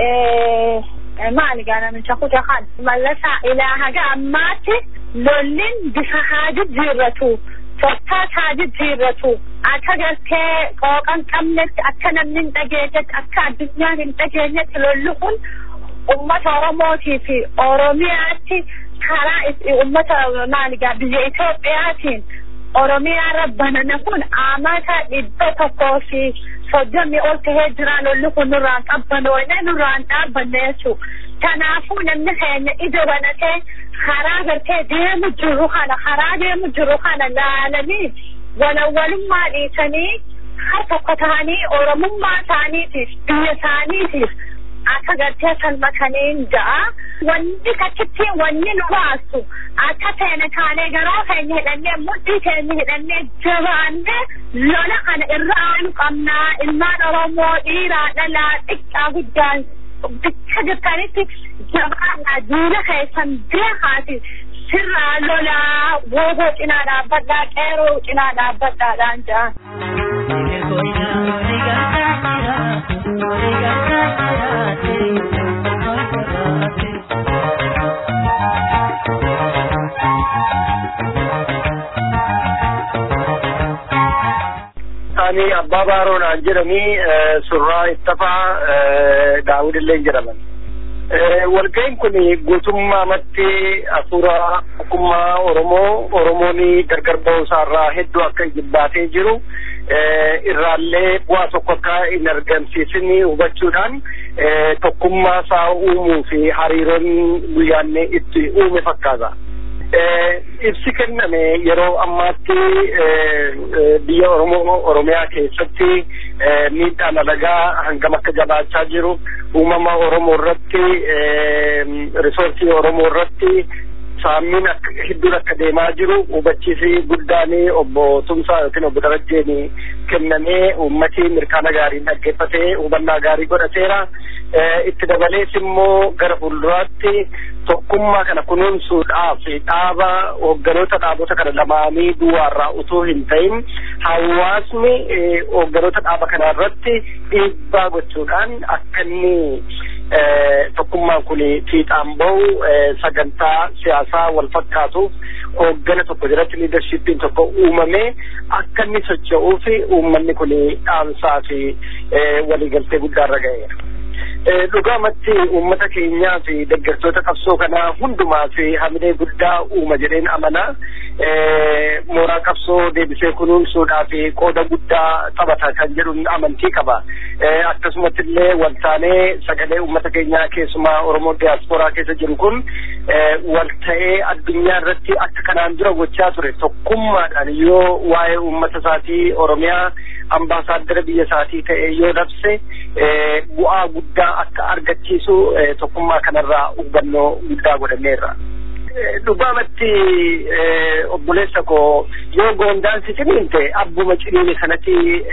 maali gaa namicha kuta kan mallasaa ilaa haga ammaatti lollin bifa haa jijjiirratu tottaas haa jijjiirratu akka gartee qooqan qabnetti akka namni hin dhageenyetti akka addunyaan hin dhageenyetti lolli kun ummata oromootii fi oromiyaatti karaa ummata maaligaa biyya Itoophiyaatiin oromiyaa rabbanana kun amata dhibba tokkoo fi soddomii ol tahee jira lolli kun nurraan qabbanoone nurraan dhaabbanne jechuu kanaafuu namni keenya ija banatee karaa gartee deemu jiru kana karaa deemu jiru kana laalanii walawwalummaa dhiisanii har tokko ta'anii oromummaa isaaniitiif biyya isaaniitiif akka gartee salmataniin ja'a wanni kachitti wanni nu baasu akka teene kaanee garaa keenya hidhannee mudhii keenya hidhannee jabaannee lola kana irra aanu qabnaa ilmaan oromoo dhiiraa dhalaa xiqqaa guddaan bicha jirtanitti jabaannaa diina keessan beekaati sirraa lolaa wooboo cinaa dhaabbadhaa qeeroo cinaa dhaabbadhaadhaan ja'a. ani abbaa baaroodhaan jedhanii surraa ittafaa daawudillee jedhaman. walga'iin kun guutummaamatti hafuura tokkummaa Oromoo Oromoon gargar ba'uusaarraa hedduu akka jibbaatee jiru irraallee bu'aa tokko akka hin argamsiisin hubachuudhaan tokkummaa isaa uumuu fi hariiroon guyyaanne itti uume fakkaata. ibsi kenname yeroo ammaatti biyya Oromoo Oromiyaa keessatti miidhaan alagaa hangam akka jabaachaa jiru uumama Oromoo irratti risoorsii Oromoo irratti saammiin akka hedduun akka deemaa jiru hubachiisi guddaan obbo Tumsaa yookiin obbo Darajjeen kennamee uummati mirkaana gaarii dhaggeeffatee hubannaa gaarii godhateera. Itti dabalees immoo gara fuulduraatti tokkummaa kana kunuunsuudhaaf dhaaba hoogganoota dhaabota kana lamaanii duwwaarraa utuu hin ta'in hawaasni hoogganoota dhaaba kana irratti dhiibbaa gochuudhaan akka inni tokkummaan kun fiixaan bahu sagantaa siyaasaa wal fakkaatuuf hooggana tokko jalatti liidarshiippiin tokko uumamee akka inni socho'uuf uummanni kun dhaamsaa fi waliigaltee guddaarra ga'eera. dhugaamatti uummata keenyaa fi deeggartoota qabsoo kanaa hundumaa fi hamilee guddaa uuma jedheen amanaa mooraa qabsoo deebisee kunuunsuudhaa fi qooda guddaa taphata kan jedhuun amantii qaba. Akkasumatti illee waltaanee sagalee uummata keenyaa keessumaa Oromoo diyaasporaa keessa jiru kun walta'ee addunyaa irratti akka kanaan dura gochaa ture tokkummaadhaan yoo waa'ee uummata isaatii Oromiyaa ambaasaadara biyya isaatii ta'e yoo labse bu'aa guddaa akka argachiisu tokkummaa kanarraa hubannoo guddaa godhanneerra. Dhugaamatti obboleessa koo yoo goondaan si ciniinte abbuma ciniine sanatti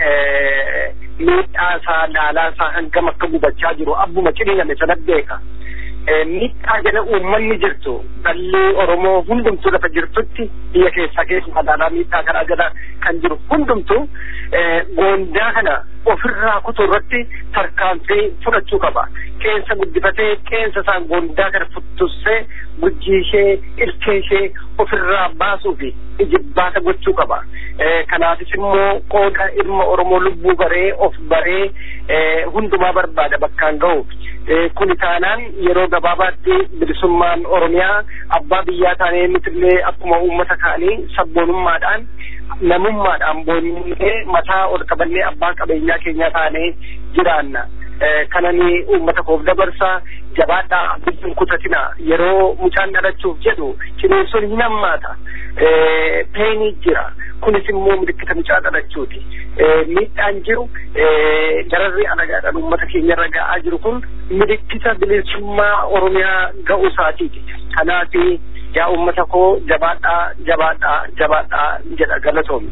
miidhaa isaa laalaa isaa hangam akka gubachaa jiru abbuma ciniiname sana beeka. miidhaa jala uummanni jirtu dhalli Oromoo hundumtuu lafa jirtutti biyya keessaa keessumaa magaalaa miidhaa kanaa jala kan jiru hundumtuu goondaa kana ofirraa kutuu irratti tarkaanfii fudhachuu qaba. Qeensa guddifatee qeensa isaan goondaa kana futtussee gujjii ishee ilkee ishee ofirraa baasuu fi ijibbaata gochuu qaba. Kanaafis immoo qooda ilma Oromoo lubbuu baree of baree hundumaa barbaada bakkaan ga'uuf. Kuni taanaan yeroo gabaabaatti bilisummaan Oromiyaa abbaa biyyaa taanee nutillee akkuma uummata kaanii sabboonummaadhaan namummaadhaan boonnee mataa ol qabannee abbaa qabeenyaa keenyaa taanee jiraanna. kanani uummata koof dabarsaa jabaadhaa biyyin kutatina yeroo mucaan dhalachuuf jedhu ciniinsuun hin hammaata peenii jira kunis immoo milikkita mucaa dhalachuuti miidhaan jiru dararri alagaadhaan uummata keenyarra ga'aa jiru kun milikkita bilisummaa oromiyaa ga'uu isaatiiti kanaaf yaa uummata koo jabaadhaa jabaadhaa jabaadhaa jedha galatoomi.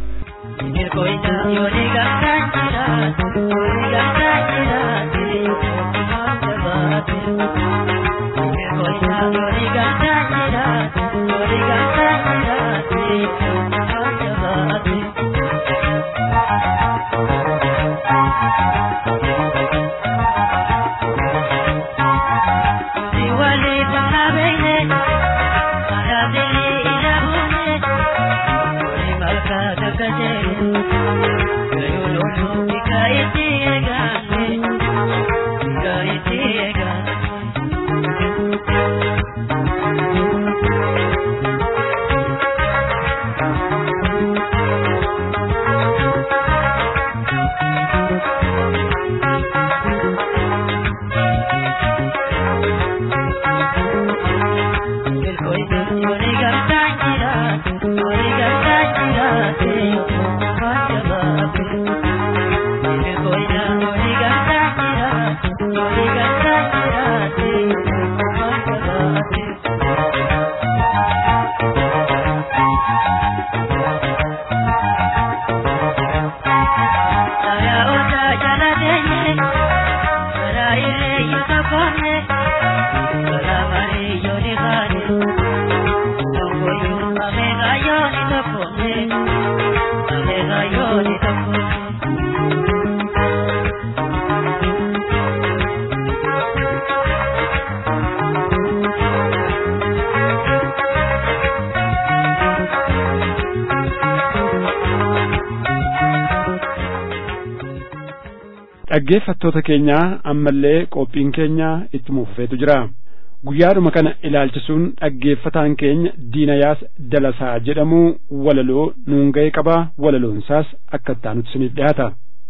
dhaggeeffattoota keenyaa ammallee qophiin keenya itti fufeetu jira guyyaadhuma kana ilaalchisuun dhaggeeffataan keenya diinayaas dalasaa jedhamu walaloo nuun ga'e qaba walaloonsaas akka ittaanutti isiniif dhiyaata.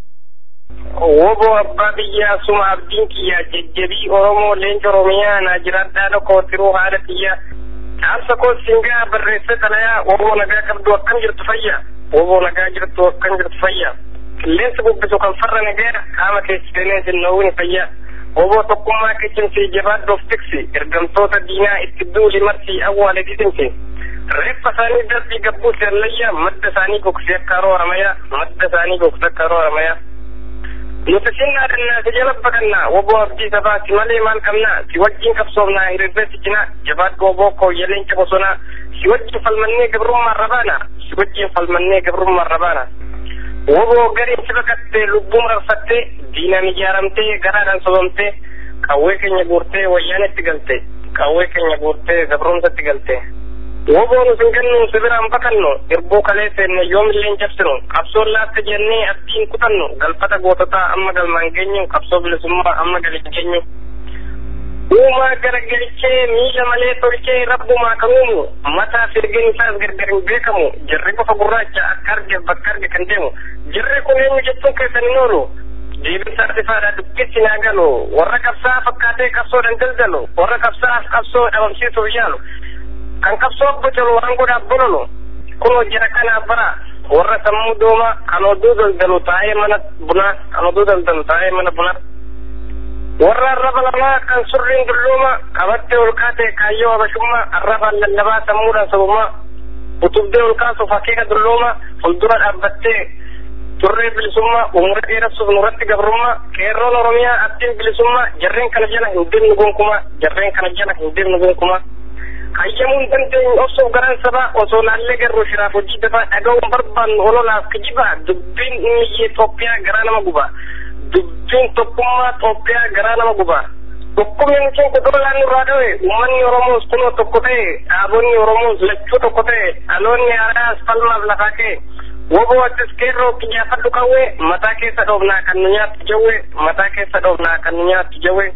Wobo abbaa biyyaa suma abdiin kiyya jajjabii Oromoo leenca Oromiyaa naa jiraadhaa dhokootiruu haala kiyya dhaamsa koo singaa barreessee xalayaa woboo nagaa qabdu akkam jirtu fayya woboo nagaa jirtu akkam jirtu fayya qilleensa bubbisu kan farra nagaa qaama keessa seenee sinnoowwin fayya woboo tokkummaa kicimsii jabaadhoof tiksi ergamtoota diinaa itti duuli marsii awwaale gisimsi reeffa isaanii darbii gabbuu seellayya madda isaanii gogsee akka haroo haramayaa madda isaanii gogsee akka haroo haramayaa nuti sinnaa dhannaa si jala baqannaa woboo abdii sabaati malee maal qabnaa si wajjin qabsoomnaa hirirbee si cinaa jabaadhu woboo kooyyaleenca bosonaa si wajjin falmannee gabrummaa rabaana si wajjin falmannee gabrummaa rabaana woboo gariin si baqattee lubbuu mararfattee diinaan ijaaramtee garaadhaan sobamtee qawwee keenya guurtee wayyaanetti galte qawwee keenya guurtee gabrumsatti galte woboo nu singannu sibiraan bakannu irbuu kalee seenne yoomilleen cabsinu qabsoon laatta jennee abdiin kutannu galfata goototaa amma galmaan geenyu qabsoo bilisummaa amma galin geenyu uumaa garagalchee miila malee tolchee rabbumaa kan uumu mataa firgeen isaas gargar hin beekamu jirri qofa gurraacha akka arge bakka arge kan deemu jirri kun eenyu jechuun keessan hin oolu deebisaa sifaadha dubbisi naa galu warra qabsaa fakkaatee qabsoodhaan daldalu warra qabsaaf qabsoo dhabamsiisuuf yaalu kan qabsoo bocalu waan godhaaf bololu kunoo jira kanaaf bara warra sammuu dooma kan oduu daldalu taa'ee mana bunaa kan oduu daldalu taa'ee mana bunaa warra arraba lamaa kan surriin dulluuma qabattee ol kaatee kaayyoo habashummaa arrabaan lallabaa sammuudhaan sabummaa utubdee ol kaasuuf akeeka dulluuma fuuldura dhaabbattee turree bilisummaa umura dheeressuuf nurratti gabrummaa qeerroon oromiyaa abdiin bilisummaa jarreen kana jala hin deemnu gonkumaa jarreen kana jala hin deemnu gonkumaa hayyamuu hin dandeenyu obsuuf garaan sabaa osoo laallee garuu shiraaf hojii dafaa dhaga'uun barbaannu ololaaf kijibaa dubbiin inni Itoophiyaa garaa nama gubaa dubbiin tokkummaa Itoophiyaa garaa nama gubaa dhukkubni nuti kudurolaan nurraa dhawe uummanni Oromoos kunoo tokko ta'e dhaabonni Oromoos lachuu tokko ta'e dhaloonni haaraas falmaaf lafaa ka'e woboo attis qeerroo kiyyaafadhu qawwee mataa keessa dhoofnaa kan nu nyaattu jawwee mataa keessa dhoofnaa kan nu nyaattu jawwee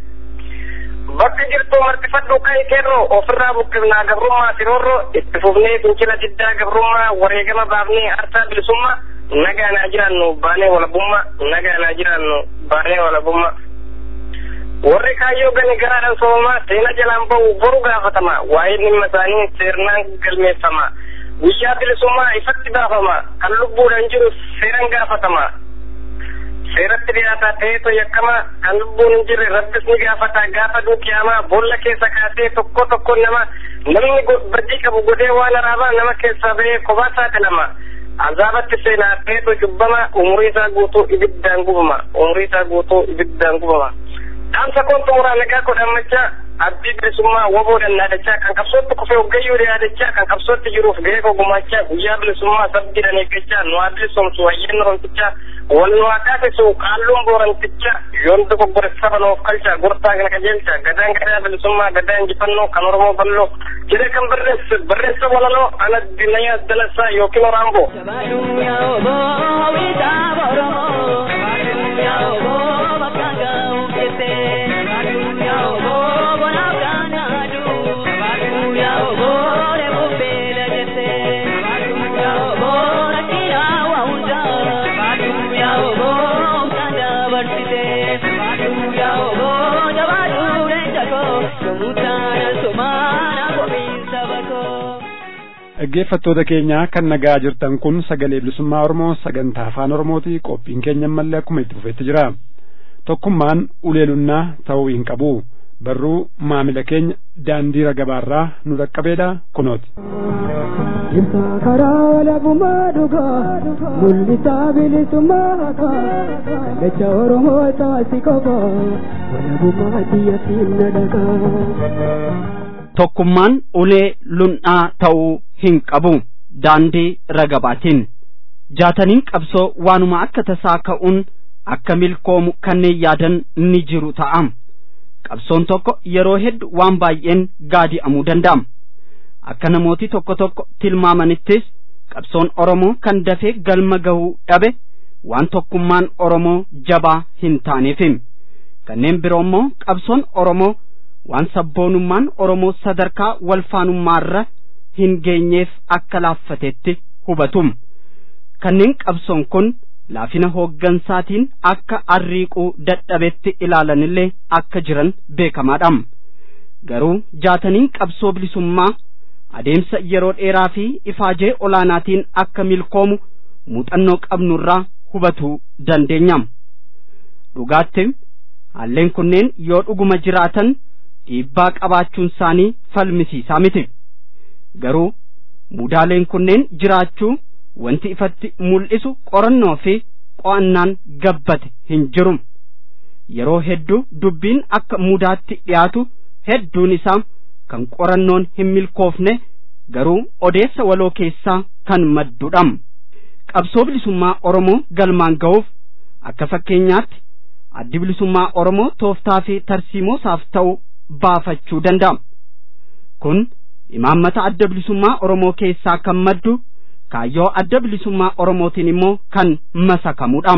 bakka jirtu martifadhu ka'e qeerroo ofirraa buqqifnaa gabrummaa siroorroo itti fufnee fincila diddaa gabrummaa wareegama baafnee arsaa bilisummaa nagaa naa jiraannu baanee walabummaa nagaa naa jiraannu baanee walabummaa warri kaayyoo gani garaadhaan soomamaa seena jalaan ba'u boru gaafatama waa'ee dhimma isaanii seernaan galmeeffama guyyaa bilisummaa ifatti baafama kan lubbuudhaan jiru seeran gaafatama seeratti dhiyaataa ta'eetu yakkama kan lubbuun hin jirre rabbis ni gaafata gaafa duukiyaamaa boolla keessa kaasee tokko tokko nama namni badii qabu godhee waan araabaa nama keessaa ba'ee kophaa saaxilama azaabatti seenaa ta'eetu cubbama umurii isaa guutuu ibiddaan gubama umurii isaa guutuu ibiddaan gubama dhaamsa koon xumuraa nagaa kodhammachaa abdii bilisummaa woboodhaan yaadachaa kan qabsootti kufee hoggayyuu yaadachaa kan qabsootti jiruuf gahee koo gumaachaa guyyaa bilisummaa sabdiidhaan eeggachaa nu haa bilisomsu wayyeen romtichaa wal nu haa taasisu qaalluun booranticha yoon dogoggore saba noof qalcha gortaa kana qajeelcha gadaan gadaa bilisummaa gadaa injifannoo kan oromoo balloo jedhee kan barreesse barreessa walaloo ana dinayaa dalasaa yookiin oraamboo. dhaggeeffattoota keenya kan nagaa jirtan kun sagalee bilisummaa oromoo sagantaa afaan oromooti qophiin keenya ammallee akkuma itti fufetti jira tokkummaan uleelunnaa ta'uu hin qabu barruu maamila keenya daandii ragabaarraa nu dhaqqabeedha kunooti. Jirta karaa walabummaa dhugaa mul'isaa bilisummaa haqaa kallacha Oromoo taasi qofa walabummaa biyyattiin na dhagaa. tokkummaan ulee lunnaa ta'uu hin qabu daandii ragabaatiin jaataniin qabsoo waanuma akka tasaa ka'uun akka milkoomu kanneen yaadan ni jiru ta'a qabsoon tokko yeroo hedduu waan baay'een gaadi'amuu danda'ama akka namooti tokko tokko tilmaamanittis qabsoon oromoo kan dafee galma gahuu dhabe waan tokkummaan oromoo jabaa hin taaneefi kanneen biroo immoo qabsoon oromoo waan sabboonummaan oromoo sadarkaa walfaanummaarra hin geenyeef akka laaffatetti hubatum kanneen qabsoon kun laafina hooggansaatiin akka arriiquu dadhabetti ilaalanillee akka jiran beekamaadha garuu jaataniin qabsoo bilisummaa adeemsa yeroo dheeraa fi ifaajee olaanaatiin akka milkoomu muuxannoo qabnurraa hubachuu dandeenya dhugaatti haalleen kunneen yoo dhuguma jiraatan dhiibbaa qabaachuun isaanii falmisiisaa miti garuu mudaaleen kunneen jiraachuu wanti ifatti mul'isu qorannoo fi qo'annaan gabbate hin jiru yeroo hedduu dubbiin akka mudaatti dhiyaatu hedduun isaa kan qorannoon hin milkoofne garuu odeessa waloo keessaa kan maddudha qabsoo bilisummaa oromoo galmaan ga'uuf akka fakkeenyaatti addi bilisummaa oromoo tooftaa fi tarsiimoo isaaf ta'u baafachuu danda'a kun imaammata adda bilisummaa oromoo keessaa kan maddu kaayyoo adda bilisummaa oromootiin immoo kan masakamudha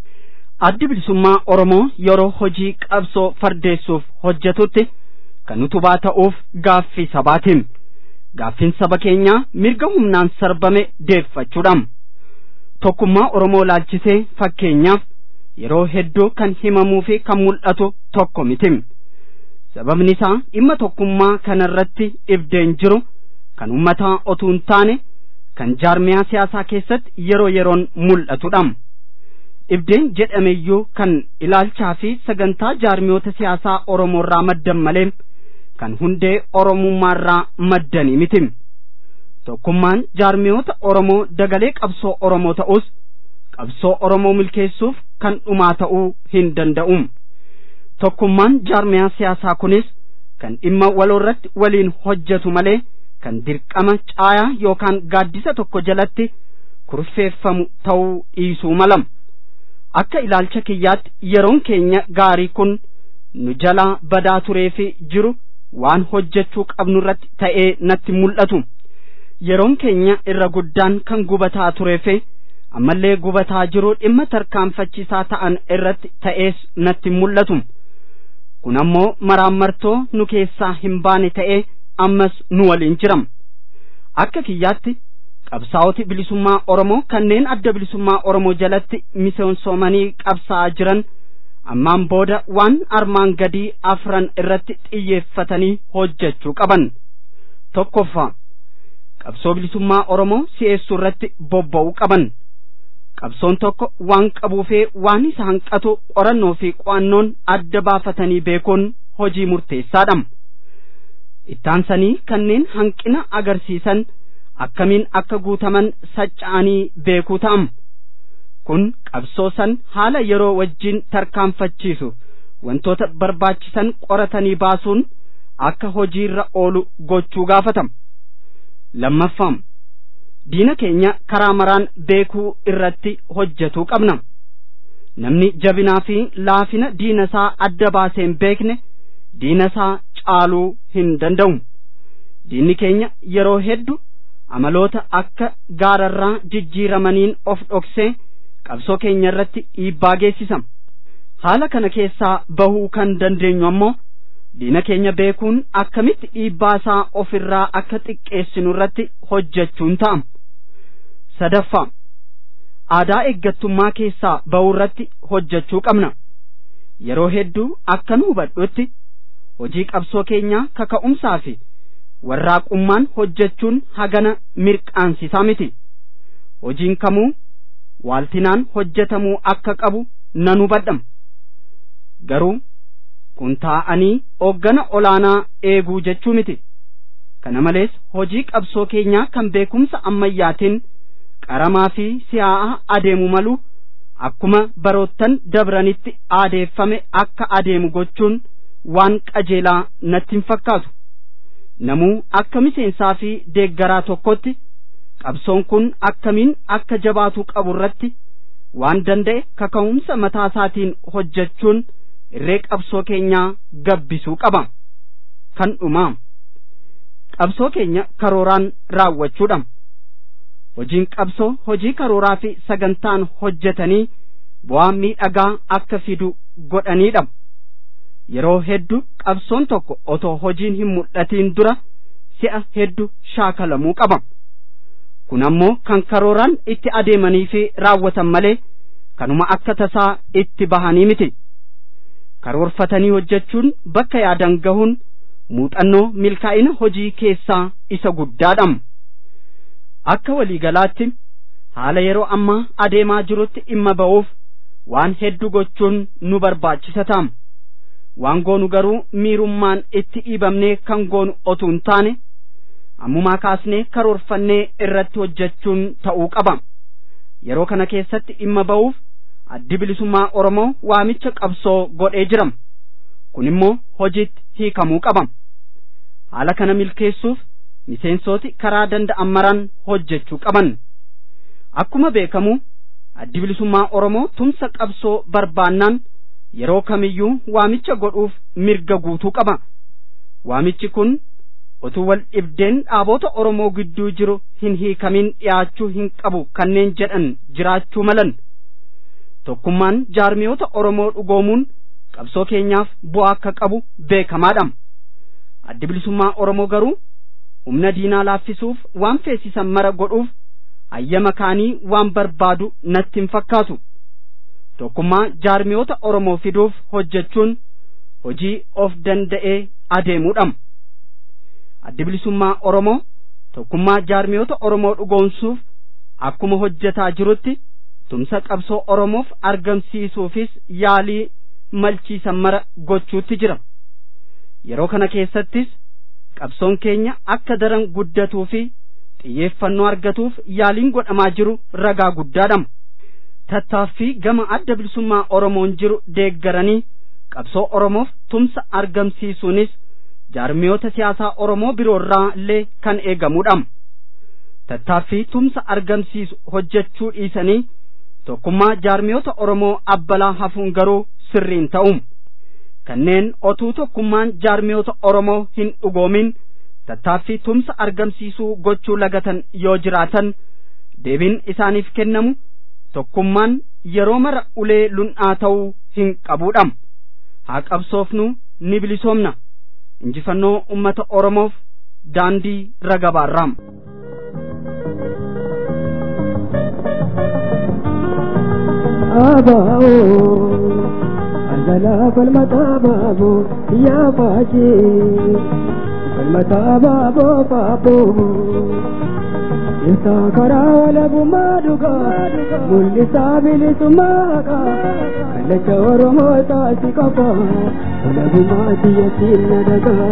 addi bilisummaa oromoo yeroo hojii qabsoo fardeessuuf hojjetutti kan utubaa ta'uuf gaaffii sabaatiin gaaffiin saba keenyaa mirga humnaan sarbame deeffachuudha tokkummaa oromoo laalchisee fakkeenyaaf yeroo hedduu kan himamuu fi kan mul'atu tokko miti sababni isaa dhimma tokkummaa kanarratti dhibdeen jiru kan ummataa otuu hin taane kan jaarmiyaa siyaasaa keessatti yeroo yeroon mul'atudha dhibdeen jedhameyyuu kan ilaalchaa fi sagantaa jaarmiyoota siyaasaa oromoorraa maddan malee kan hundee oromummaarraa maddanii miti tokkummaan jaarmiyoota oromoo dagalee qabsoo oromoo ta'us qabsoo oromoo milkeessuuf kan dhumaa ta'uu hin danda'u tokkummaan jaarmiyaa siyaasaa kunis kan dhimma waloorratti waliin hojjetu malee kan dirqama caayaa yookaan gaaddisa tokko jalatti kurfeeffamu ta'uu dhiisuu mala akka ilaalcha kiyyaatti yeroon keenya gaarii kun nu jalaa badaa turee fi jiru waan hojjechuu qabnu irratti ta'ee natti mul'atu yeroon keenya irra guddaan kan gubataa turee fi ammallee gubataa jiru dhimma tarkaanfachiisaa ta'an irratti ta'ees natti mul'atu kun ammoo maraammartoo nu keessaa hin baane ta'ee ammas nu waliin jiram akka kiyyaatti qabsaa'oti bilisummaa oromoo kanneen adda bilisummaa oromoo jalatti miseensomanii qabsaa'aa jiran ammaan booda waan armaan gadii afran irratti xiyyeeffatanii hojjechuu qaban tokkoffaa qabsoo bilisummaa oromoo si'eessuu irratti bobba'uu qaban qabsoon tokko waan qabuufee waan isa hanqatu qorannoo fi qo'annoon adda baafatanii beekuun hojii murteessaadha ittaansanii kanneen hanqina agarsiisan akkamiin akka guutaman sacca'anii beekuu ta'am kun qabsoo san haala yeroo wajjin tarkaanfachiisu wantoota barbaachisan qoratanii baasuun akka hojiirra oolu gochuu gaafatam lammaffaa diina keenya karaa maraan beekuu irratti hojjetuu qabna namni jabinaa fi laafina diina isaa adda baasee hin beekne diina isaa caaluu hin danda'u diinni keenya yeroo heddu amaloota akka gaararraa jijjiiramaniin of dhoksee qabsoo keenya irratti dhiibbaa geessisa haala kana keessaa bahuu kan dandeenyu ammoo diina keenya beekuun akkamitti dhiibbaa isaa ofirraa akka xiqqeessinu irratti hojjechuun ta'a sadaffaa aadaa eeggattummaa keessaa bahuu irratti hojjechuu qabna yeroo hedduu akka nu hubadhutti hojii qabsoo keenyaa kaka'umsaa fi warraaqummaan hojjechuun hagana mirqaansisaa miti hojiin kamuu waaltinaan hojjetamuu akka qabu nan hubadham garuu kun taa'anii hooggana olaanaa eeguu jechuu miti kana malees hojii qabsoo keenyaa kan beekumsa ammayyaatiin qaramaa fi si'aa'aa adeemu malu akkuma baroottan dabranitti aadeeffame akka adeemu gochuun waan qajeelaa natti hin fakkaatu namuu akka miseensaa fi deeggaraa tokkotti qabsoon kun akkamiin akka jabaatuu qabu irratti waan danda'e kaka'umsa mataa isaatiin hojjechuun irree qabsoo keenyaa gabbisuu qaba kan dhumaa qabsoo keenya karooraan raawwachuudha hojiin qabsoo hojii karooraa fi sagantaan hojjetanii bu'aa miidhagaa akka fidu godhaniidha yeroo hedduu qabsoon tokko otoo hojiin hin mul'atiin dura si'a hedduu shaakalamuu qaba kun ammoo kan karooraan itti adeemanii fi raawwatan malee kanuma akka tasaa itti bahanii miti karoorfatanii hojjechuun bakka yaadan gahuun muuxannoo milkaa'ina hojii keessaa isa guddaadha akka waliigalaatti haala yeroo ammaa adeemaa jirutti dhimma ba'uuf waan hedduu gochuun nu barbaachisa ta'a waan goonu garuu miirummaan itti dhiibamnee kan goonu otuu hin taane ammumaa kaasnee karoorfannee irratti hojjechuun ta'uu qaba yeroo kana keessatti dhimma ba'uuf addi bilisummaa oromoo waamicha qabsoo godhee jira kun immoo hojiitti hiikamuu qaba haala kana milkeessuuf miseensooti karaa danda'an maraan hojjechuu qaban akkuma beekamu addi bilisummaa oromoo tumsa qabsoo barbaannaan yeroo kamiyyuu waamicha godhuuf mirga guutuu qaba waamichi kun utuu wal dhibdeen dhaabota oromoo gidduu jiru hin hiikamin dhiyaachuu hin qabu kanneen jedhan jiraachuu malan tokkummaan jaarmiyoota oromoo dhugoomuun qabsoo keenyaaf bu'aa akka qabu beekamaadha addi bilisummaa oromoo garuu humna diinaa laaffisuuf waan feesisan mara godhuuf hayyama kaanii waan barbaadu natti hin fakkaatu tokkummaa jaarmiyoota oromoo fiduuf hojjechuun hojii of danda'ee adeemuudha addi bilisummaa oromoo tokkummaa jaarmiyoota oromoo dhugoomsuuf akkuma hojjetaa jirutti tumsa qabsoo oromoof argamsiisuufis yaalii malchiisan mara gochuutti jira yeroo kana keessattis qabsoon keenya akka daran guddatuu fi xiyyeeffannoo argatuuf yaaliin godhamaa jiru ragaa guddaadha tattaaffii gama adda bilisummaa oromoon jiru deeggaranii qabsoo oromoof tumsa argamsiisuunis jaarmiyoota siyaasaa oromoo biroorraa illee kan eegamudha tattaaffii tumsa argamsiisu hojjechuu dhiisanii tokkummaa jaarmiyoota oromoo abbalaa hafuun garuu sirriin ta'u kanneen otuu tokkummaan jaarmiyoota oromoo hin dhugoomin tattaaffii tumsa argamsiisuu gochuu lagatan yoo jiraatan deebiin isaaniif kennamu tokkummaan yeroo mara ulee lun'aa ta'uu hin qabuudha haa qabsoofnu ni bilisoomna injifannoo ummata oromoof daandii ragabaarraam abaa'oo algalaa falmata baaboo yaa baajee falmata baaboo baaboo isaa karaa walabummaa dhugaa mul'isaa bilisummaa haqaa kallacha oromoo taasi qaba walabummaa biyyattiin na dhagaa.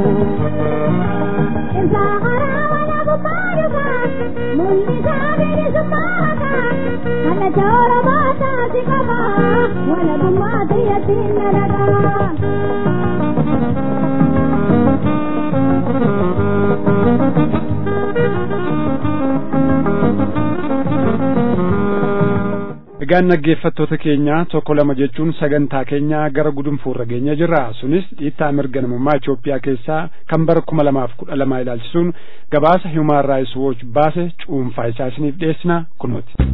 Isaa karaa walabummaa dhugaa mul'isaa bilisummaa haqaa kallacha oromoo taasi qaba walabummaa biyyattiin na dhagaa. Egaan dhaggeeffattoota keenya tokko lama jechuun sagantaa keenya gara gudunfuurra geenya jirra. Sunis dhiittaa mirga namummaa Itoophiyaa keessaa kan bara kuma lamaaf kudha lamaa ilaalchisuun gabaasa Human Rights Watch baase cuunfaa isaa isiniif dhiyeessina kunooti.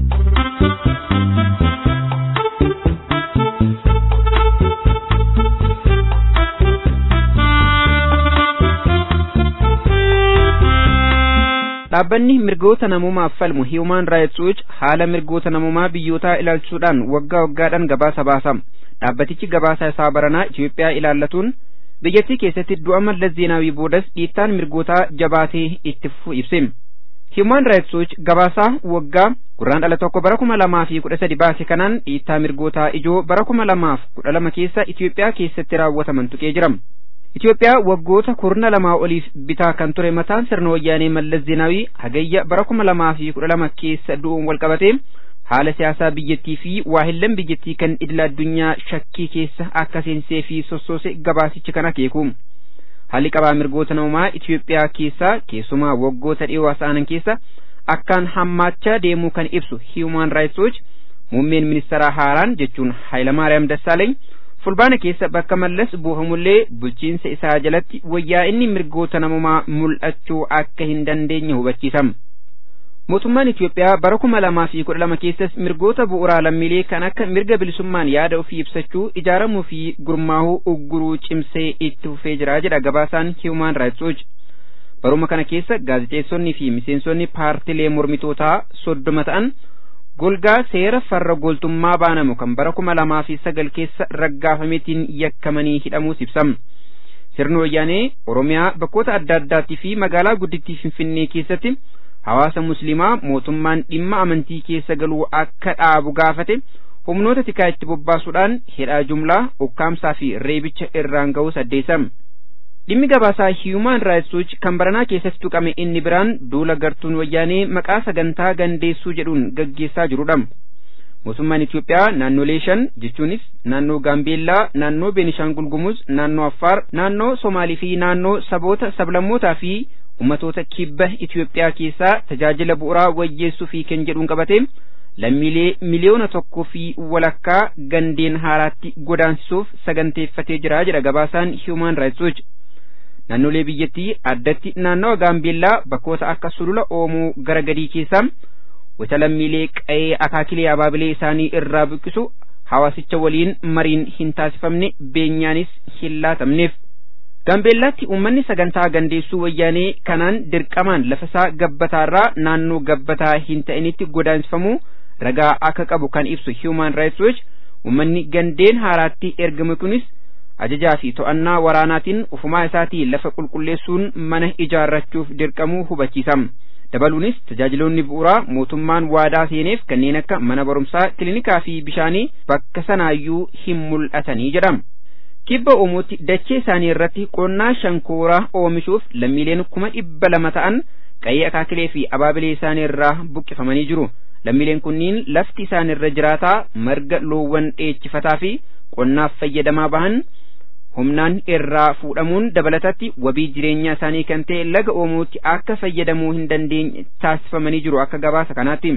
dhaabbanni mirgoota namummaaf falmu Human Rights Watch haala mirgoota namummaa biyyootaa ilaalchuudhaan waggaa waggaadhaan gabaasa baasa. Dhaabbatichi gabaasa isaa baranaa Itoophiyaa ilaallatuun biyyattii keessatti du'a mallas zeenaawii boodas dhiittaan mirgootaa jabaatee itti fufu ibse. Human Rights Watch gabaasaa waggaa gurraandhala tokko bara kuma lamaa fi kudha sadi baase kanaan dhiittaa mirgootaa ijoo bara kuma lamaaf kudha lama keessa Itoophiyaa keessatti raawwataman tuqee jira. Itoophiyaa waggoota kurna lamaa oliif bitaa kan ture mataan sirna wayyaanee Mallas Zeenaawii hagayya bara kuma lamaa fi kudha lama keessa du'uun walqabatee haala siyaasaa biyyattii fi waahillan biyyattii kan idila addunyaa shakkii keessa akka seensee fi sossoose gabaasichi kan akeeku. Haalli qabaa mirgoota namummaa Itoophiyaa keessaa keessumaa waggoota dhiyoo sa'anan keessa akkaan hammaachaa deemuu kan ibsu Human Rights Watch muummeen ministeeraa haaraan jechuun Hayilamaariyaam Dassaaleny fulbaana keessa bakka mallas buufamullee bulchiinsa isaa jalatti wayyaa inni mirgoota namummaa mul'achuu akka hin dandeenye hubachiisam. Mootummaan Itoophiyaa bara kuma lamaa fi kudha lama keessas mirgoota bu'uuraa lammiilee kan akka mirga bilisummaan yaada ofii ibsachuu ijaaramuu fi gurmaahuu ugguruu cimsee itti fufee jira jedha gabaasaan Human Rights Watch. Baruma kana keessa gaazexeessonnii fi miseensonni paartilee mormitootaa soddoma ta'an golgaa seera farra goltummaa baanamu kan bara kuma lamaa fi sagal keessa raggaafameetiin yakkamanii hidhamuus ibsam. sirni wayyaanee oromiyaa bakkoota adda addaattii fi magaalaa guddittii finfinnee keessatti hawaasa musliimaa mootummaan dhimma amantii keessa galuu akka dhaabu gaafate humnoota tikaa itti bobbaasuudhaan hidhaa jumlaa ukkaamsaa fi reebicha irraan ga'uu saddeessam dhimmi gabaasaa hiyumaan raayits wuuch kan baranaa keessatti tuqame inni biraan duula gartuun wayyaanee maqaa sagantaa gandeessuu jedhuun gaggeessaa jirudha mootummaan Itoophiyaa naannolee shan jechuunis naannoo Gaambeellaa, naannoo Beenishaangul Gumuz, naannoo Affaar, naannoo Somaalii fi naannoo saboota sablammootaa fi ummatoota kibba Itoophiyaa keessaa tajaajila bu'uuraa wayyeessuu fi kan jedhuun qabate lammiilee miliyoona tokkoo fi walakkaa gandeen haaraatti godaansisuuf saganteeffatee jira jedha gabaasaan Human Rights Watch. Naannolee biyyattii addatti naannawa Gaambeellaa bakkoota akka sulula Oomoo gara gadii keessaa wata lammiilee qa'ee akaakilee abaabilee isaanii irraa buqqisu hawaasicha waliin mariin hin taasifamne beenyaanis hin laatamneef. Gaambeellaatti uummanni sagantaa gandeessuu wayyaanee kanaan dirqamaan lafasaa gabbataarraa naannoo gabbataa hin ta'initti godaansifamu ragaa akka qabu kan ibsu Human Rights Watch uummanni gandeen haaraatti ergame kunis ajajaa fi to'annaa waraanaatiin ufumaa isaatii lafa qulqulleessuun mana ijaarrachuuf dirqamuu hubachiisa. dabaluunis tajaajiloonni bu'uuraa mootummaan waadaa seeneef kanneen akka mana barumsaa kiliinikaa fi bishaanii bakka sanaayyuu hin mul'atanii jedhama. Kibba Oromootti dachee isaanii irratti qonnaa shankooraa oomishuuf lammiileen kuma dhibba lama ta'an qa'ee akaakilee fi abaabilee isaanii irraa buqqifamanii jiru. Lammiileen kunniin lafti isaan irra jiraataa marga loowwan dheechifataa fi qonnaaf fayyadamaa bahan humnaan irraa fuudhamuun dabalatatti wabii jireenyaa isaanii kan ta'e laga Oromootti akka fayyadamuu hin dandeenye taasifamanii jiru akka gabaasa kanaatti.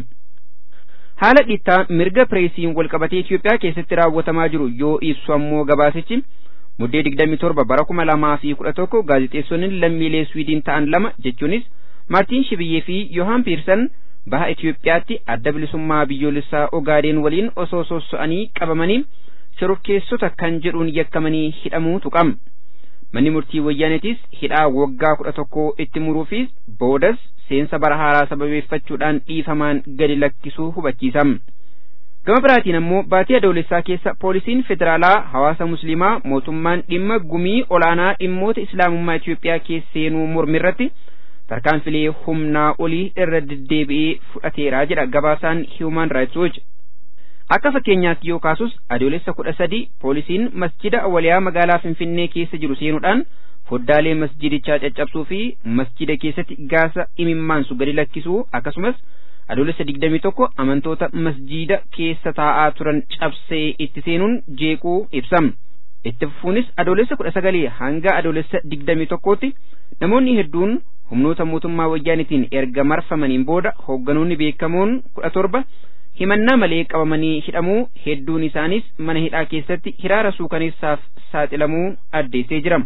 Haala dhiittaa mirga pireesiin walqabatee Itoophiyaa keessatti raawwatamaa jiru yoo ibsu ammoo gabaasichi muddee digdamii torba bara kuma lamaa fi kudha tokko gaazexeessonni lammiilee Swiidin ta'an lama jechuunis Maartiin Shibiyyee fi Yohaan Piirsan baha Itoophiyaatti adda bilisummaa biyyoolessaa Ogaadeen waliin osoo sosso'anii qabamanii shororkeessota kan jedhuun yakkamanii hidhamuu tuqam. Manni murtii wayyaanetis hidhaa waggaa kudha tokko itti muruufis boodas seensa bara haaraa sababeeffachuudhaan dhiifamaan gadi lakkisuu hubachiisam. Gama biraatiin ammoo baatii adoolessaa keessa poolisiin federaalaa hawaasa musliimaa mootummaan dhimma gumii olaanaa dhimmoota islaamummaa Itoophiyaa keesseenuu mormirratti tarkaanfilee humnaa olii irra deddeebi'ee fudhateera jedha gabaasaan Human Rights Watch. Akka fakkeenyaatti yoo kaasus adoolessa kudha sadi poolisiin masjida awwaliyaa magaalaa Finfinnee keessa jiru seenuudhaan foddaalee masjidichaa caccabsuu fi masjida keessatti gaasa imimmaansu gadi lakkisuu akkasumas adoolessa digdamii tokko amantoota masjida keessa taa'aa turan cabsee itti seenuun jeequu ibsam. Itti fufuunis adoolessa kudha sagalii hanga adoolessa digdamii tokkootti namoonni hedduun humnoota mootummaa wayyaanitiin erga marfamaniin booda hoogganoonni beekamoon kudha torba himannaa malee qabamanii hidhamuu hedduun isaanis mana hidhaa keessatti hiraara suukaneessaaf saaxilamuu addeessee jira.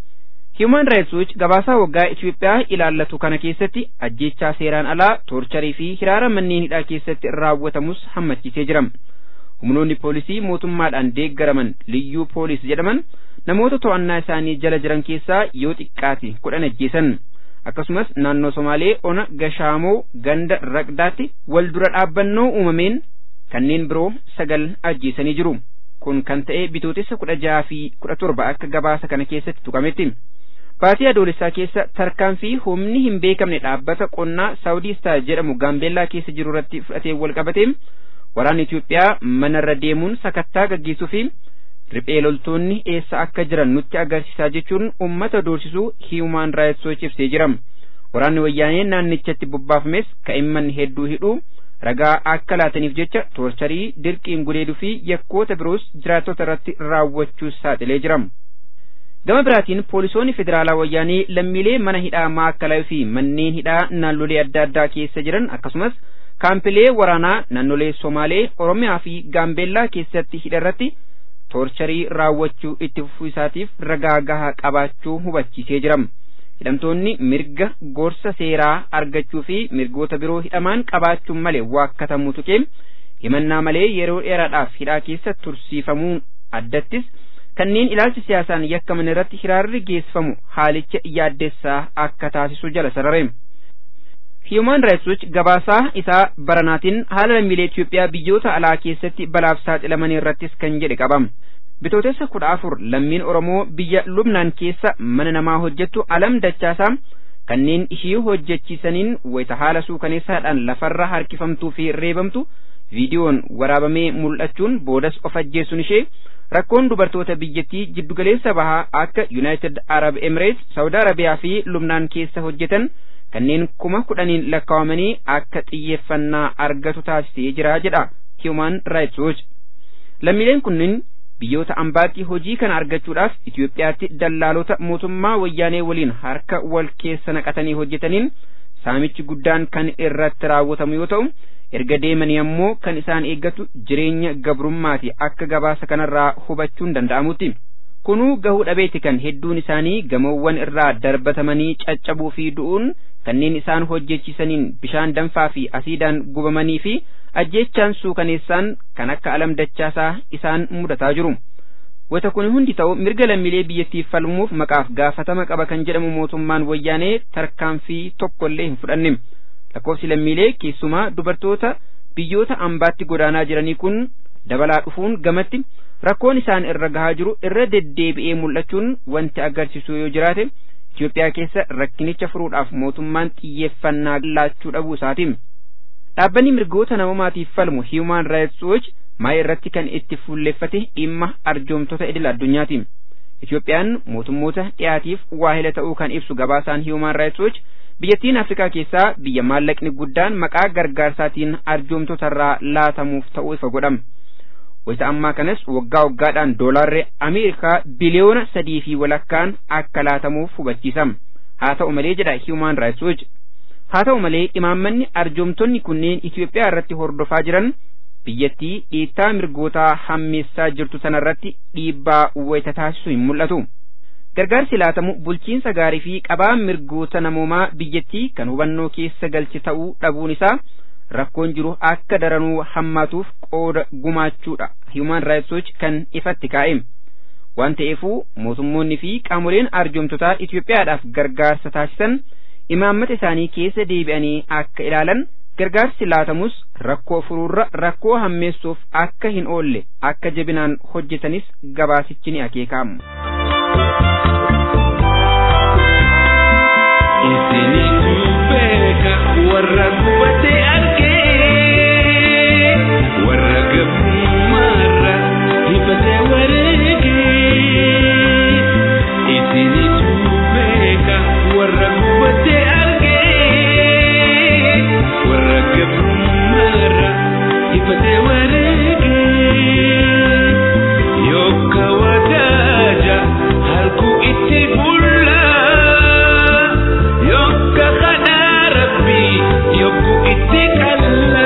Human Rights Watch gabaasaa waggaa Itoophiyaa ilaallatu kana keessatti ajjeechaa seeraan alaa, toorcharii fi hiraara manneen hidhaa keessatti raawwatamus hammachiisee jira. Humnoonni poolisii mootummaadhaan deeggaraman liyyuu poolis jedhaman namoota to'annaa isaanii jala jiran keessaa yoo xiqqaate kudhan ajjeesan. akkasumas naannoo Somaalee ona Gashaamoo ganda Raqdaatti wal dura dhaabbannoo uumameen kanneen biroo sagal ajjeesanii jiru. Kun kan ta'e bitootessa kudha jaha fi kudha torba akka gabaasa kana keessatti tuqametti. Baatii adoolessaa keessa tarkaanfii humni hin beekamne dhaabbata qonnaa Saawudii Star jedhamu Gaambeellaa keessa jiru irratti fudhatee wal qabatee waraanni Itoophiyaa manarra deemuun sakattaa gaggeessuu fi riphee loltoonni eessa akka jiran nutti agarsiisaa jechuun ummata doorsisuu Human Rights Watch ibsee jira. Waraanni wayyaanee naannichatti bobbaafames ka'imman hedduu hidhuu ragaa akka laataniif jecha toorcharii dirqiin gudeeduu fi yakkoota biroos jiraattota irratti raawwachuus saaxilee jira. Gama biraatiin poolisoonni federaalaa wayyaanee lammiilee mana hidhaa maakkalaa fi manneen hidhaa naannolee adda addaa keessa jiran akkasumas kaampilee waraanaa naannolee Somaalee, Oromiyaa fi Gaambeellaa keessatti hidharratti toorcharii raawwachuu itti fufuu isaatiif ragaa gahaa qabaachuu hubachiisee jira. Hidhamtoonni mirga gorsa seeraa argachuu fi mirgoota biroo hidhamaan qabaachuun malee waakkatamuu tuqee himannaa malee yeroo dheeraadhaaf hidhaa keessa tursiifamuu addattis kanneen ilaalcha siyaasaan yakkaman irratti hiraarri geessifamu haalicha yaaddessaa akka taasisu jala sarare. Human Rights Watch gabaasaa isaa baranaatiin haala lammiilee Itoophiyaa biyyoota alaa keessatti balaaf saaxilaman irrattis kan jedhe qaba. bitootessa kudha afur lammiin oromoo biyya lubnaan keessa mana namaa hojjettu alam dachaasaa kanneen ishii hojjechiisaniin wayita haala suukaneessaadhaan lafarra harkifamtuu fi reebamtu viidiyoon waraabamee mul'achuun boodas of ajjeessuun ishee rakkoon dubartoota biyyattii jiddugaleessa bahaa akka yuunaayitid arab emireets saawud arabiyaa fi lubnaan keessa hojjetan kanneen kuma kudhaniin lakkaawamanii akka xiyyeeffannaa argatu taasisee jira jedha human rights watch lammiileen kunneen biyyoota ambaatti hojii kana argachuudhaaf Itoophiyaatti dallaalota mootummaa wayyaanee waliin harka wal keessa naqatanii hojjetaniin saamichi guddaan kan irratti raawwatamu yoo ta'u erga deemanii ammoo kan isaan eeggatu jireenya gabrummaati akka gabaasa kanarraa hubachuun danda'amutti. Kunuu gahuu dhabeeti kan hedduun isaanii gamoowwan irraa darbatamanii caccabuu fi du'uun kanneen isaan hojjechiisaniin bishaan danfaa fi asiidaan gubamanii fi ajjeechaan suukaneessaan kan akka alam dachaasaa isaan mudataa jiru. Wata kun hundi ta'u mirga lammiilee biyyattiif falmuuf maqaaf gaafatama qaba kan jedhamu mootummaan wayyaanee tarkaanfii tokkollee hin fudhanne. Lakkoofsi lammiilee keessumaa dubartoota biyyoota ambaatti godaanaa jiranii kun dabalaa dhufuun gamatti rakkoon isaan irra gahaa jiru irra deddeebi'ee mul'achuun wanti agarsiisu yoo jiraate Itoophiyaa keessa rakkinicha furuudhaaf mootummaan xiyyeeffannaa laachuu dhabuu isaati. Dhaabbanni mirgoota namoomaatiif falmu Human Rights Watch maa irratti kan itti fuulleffate dhimma arjoomtota idil addunyaati. Itoophiyaan mootummoota dhiyaatiif waahila ta'uu kan ibsu gabaasaan Human Rights Watch biyyattiin Afrikaa keessaa biyya maallaqni guddaan maqaa gargaarsaatiin arjoomtotarraa laatamuuf ta'uu ifa godhama. Wayita ammaa kanas waggaa waggaadhaan doolaarri Ameerikaa biliyoona sadii fi walakkaan akka laatamuuf hubachiisama. Haa ta'u malee jedha Human Rights Watch. Haa ta'u malee imaammanni arjoomtonni kunneen Itoophiyaa irratti hordofaa jiran biyyattii dhiittaa mirgootaa hammeessaa jirtu sanarratti dhiibbaa wayita taasisu hin mul'atu. Gargaarsi laatamu bulchiinsa gaarii fi qabaa mirgoota namoomaa biyyattii kan hubannoo keessa galche ta'uu dhabuun isaa rakkoon jiru akka daranuu hammaatuuf qooda gumaachuudha Human Rights Watch kan ifatti kaa'e. Waan ta'eefuu mootummoonni fi qaamoleen arjoomtotaa Itoophiyaadhaaf gargaarsa taasisan imaammata isaanii keessa deebi'anii akka ilaalan gargaarsi laatamus rakkoo furuurra rakkoo hammeessuuf akka hin oolle akka jabinaan hojjetanis gabaasichi ni akeekama. Isinitu beeka warra gubate argee warra gabrummaarra hibate wareegee isinitu beeka warra gubate argee warra gabrummaarra hibate wareegee yokka wadaaja harku itti bulla. yokka kadhaa rabbii yokku itti kalla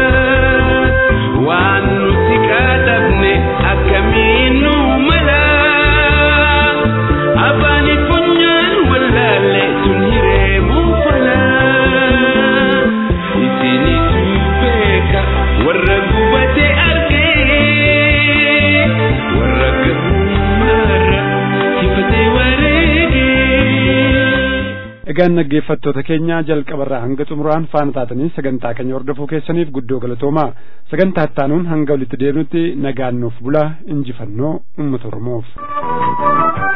waan nuti kadhabne akkamiin nu mala afaani funyaan wallaalle tun hireemuu fala isinitu beeka warra gubate argee warra gabummaarra hifate wareegee. Egaan dhaggeeffattoota keenya jalqabarraa hanga xumuraan faana taatanii sagantaa keenya hordofuu keessaniif guddoo galatoomaa sagantaa ittaanuun hanga walitti deebinutti nagaan nuuf bulaa injifannoo uummata Oromoof.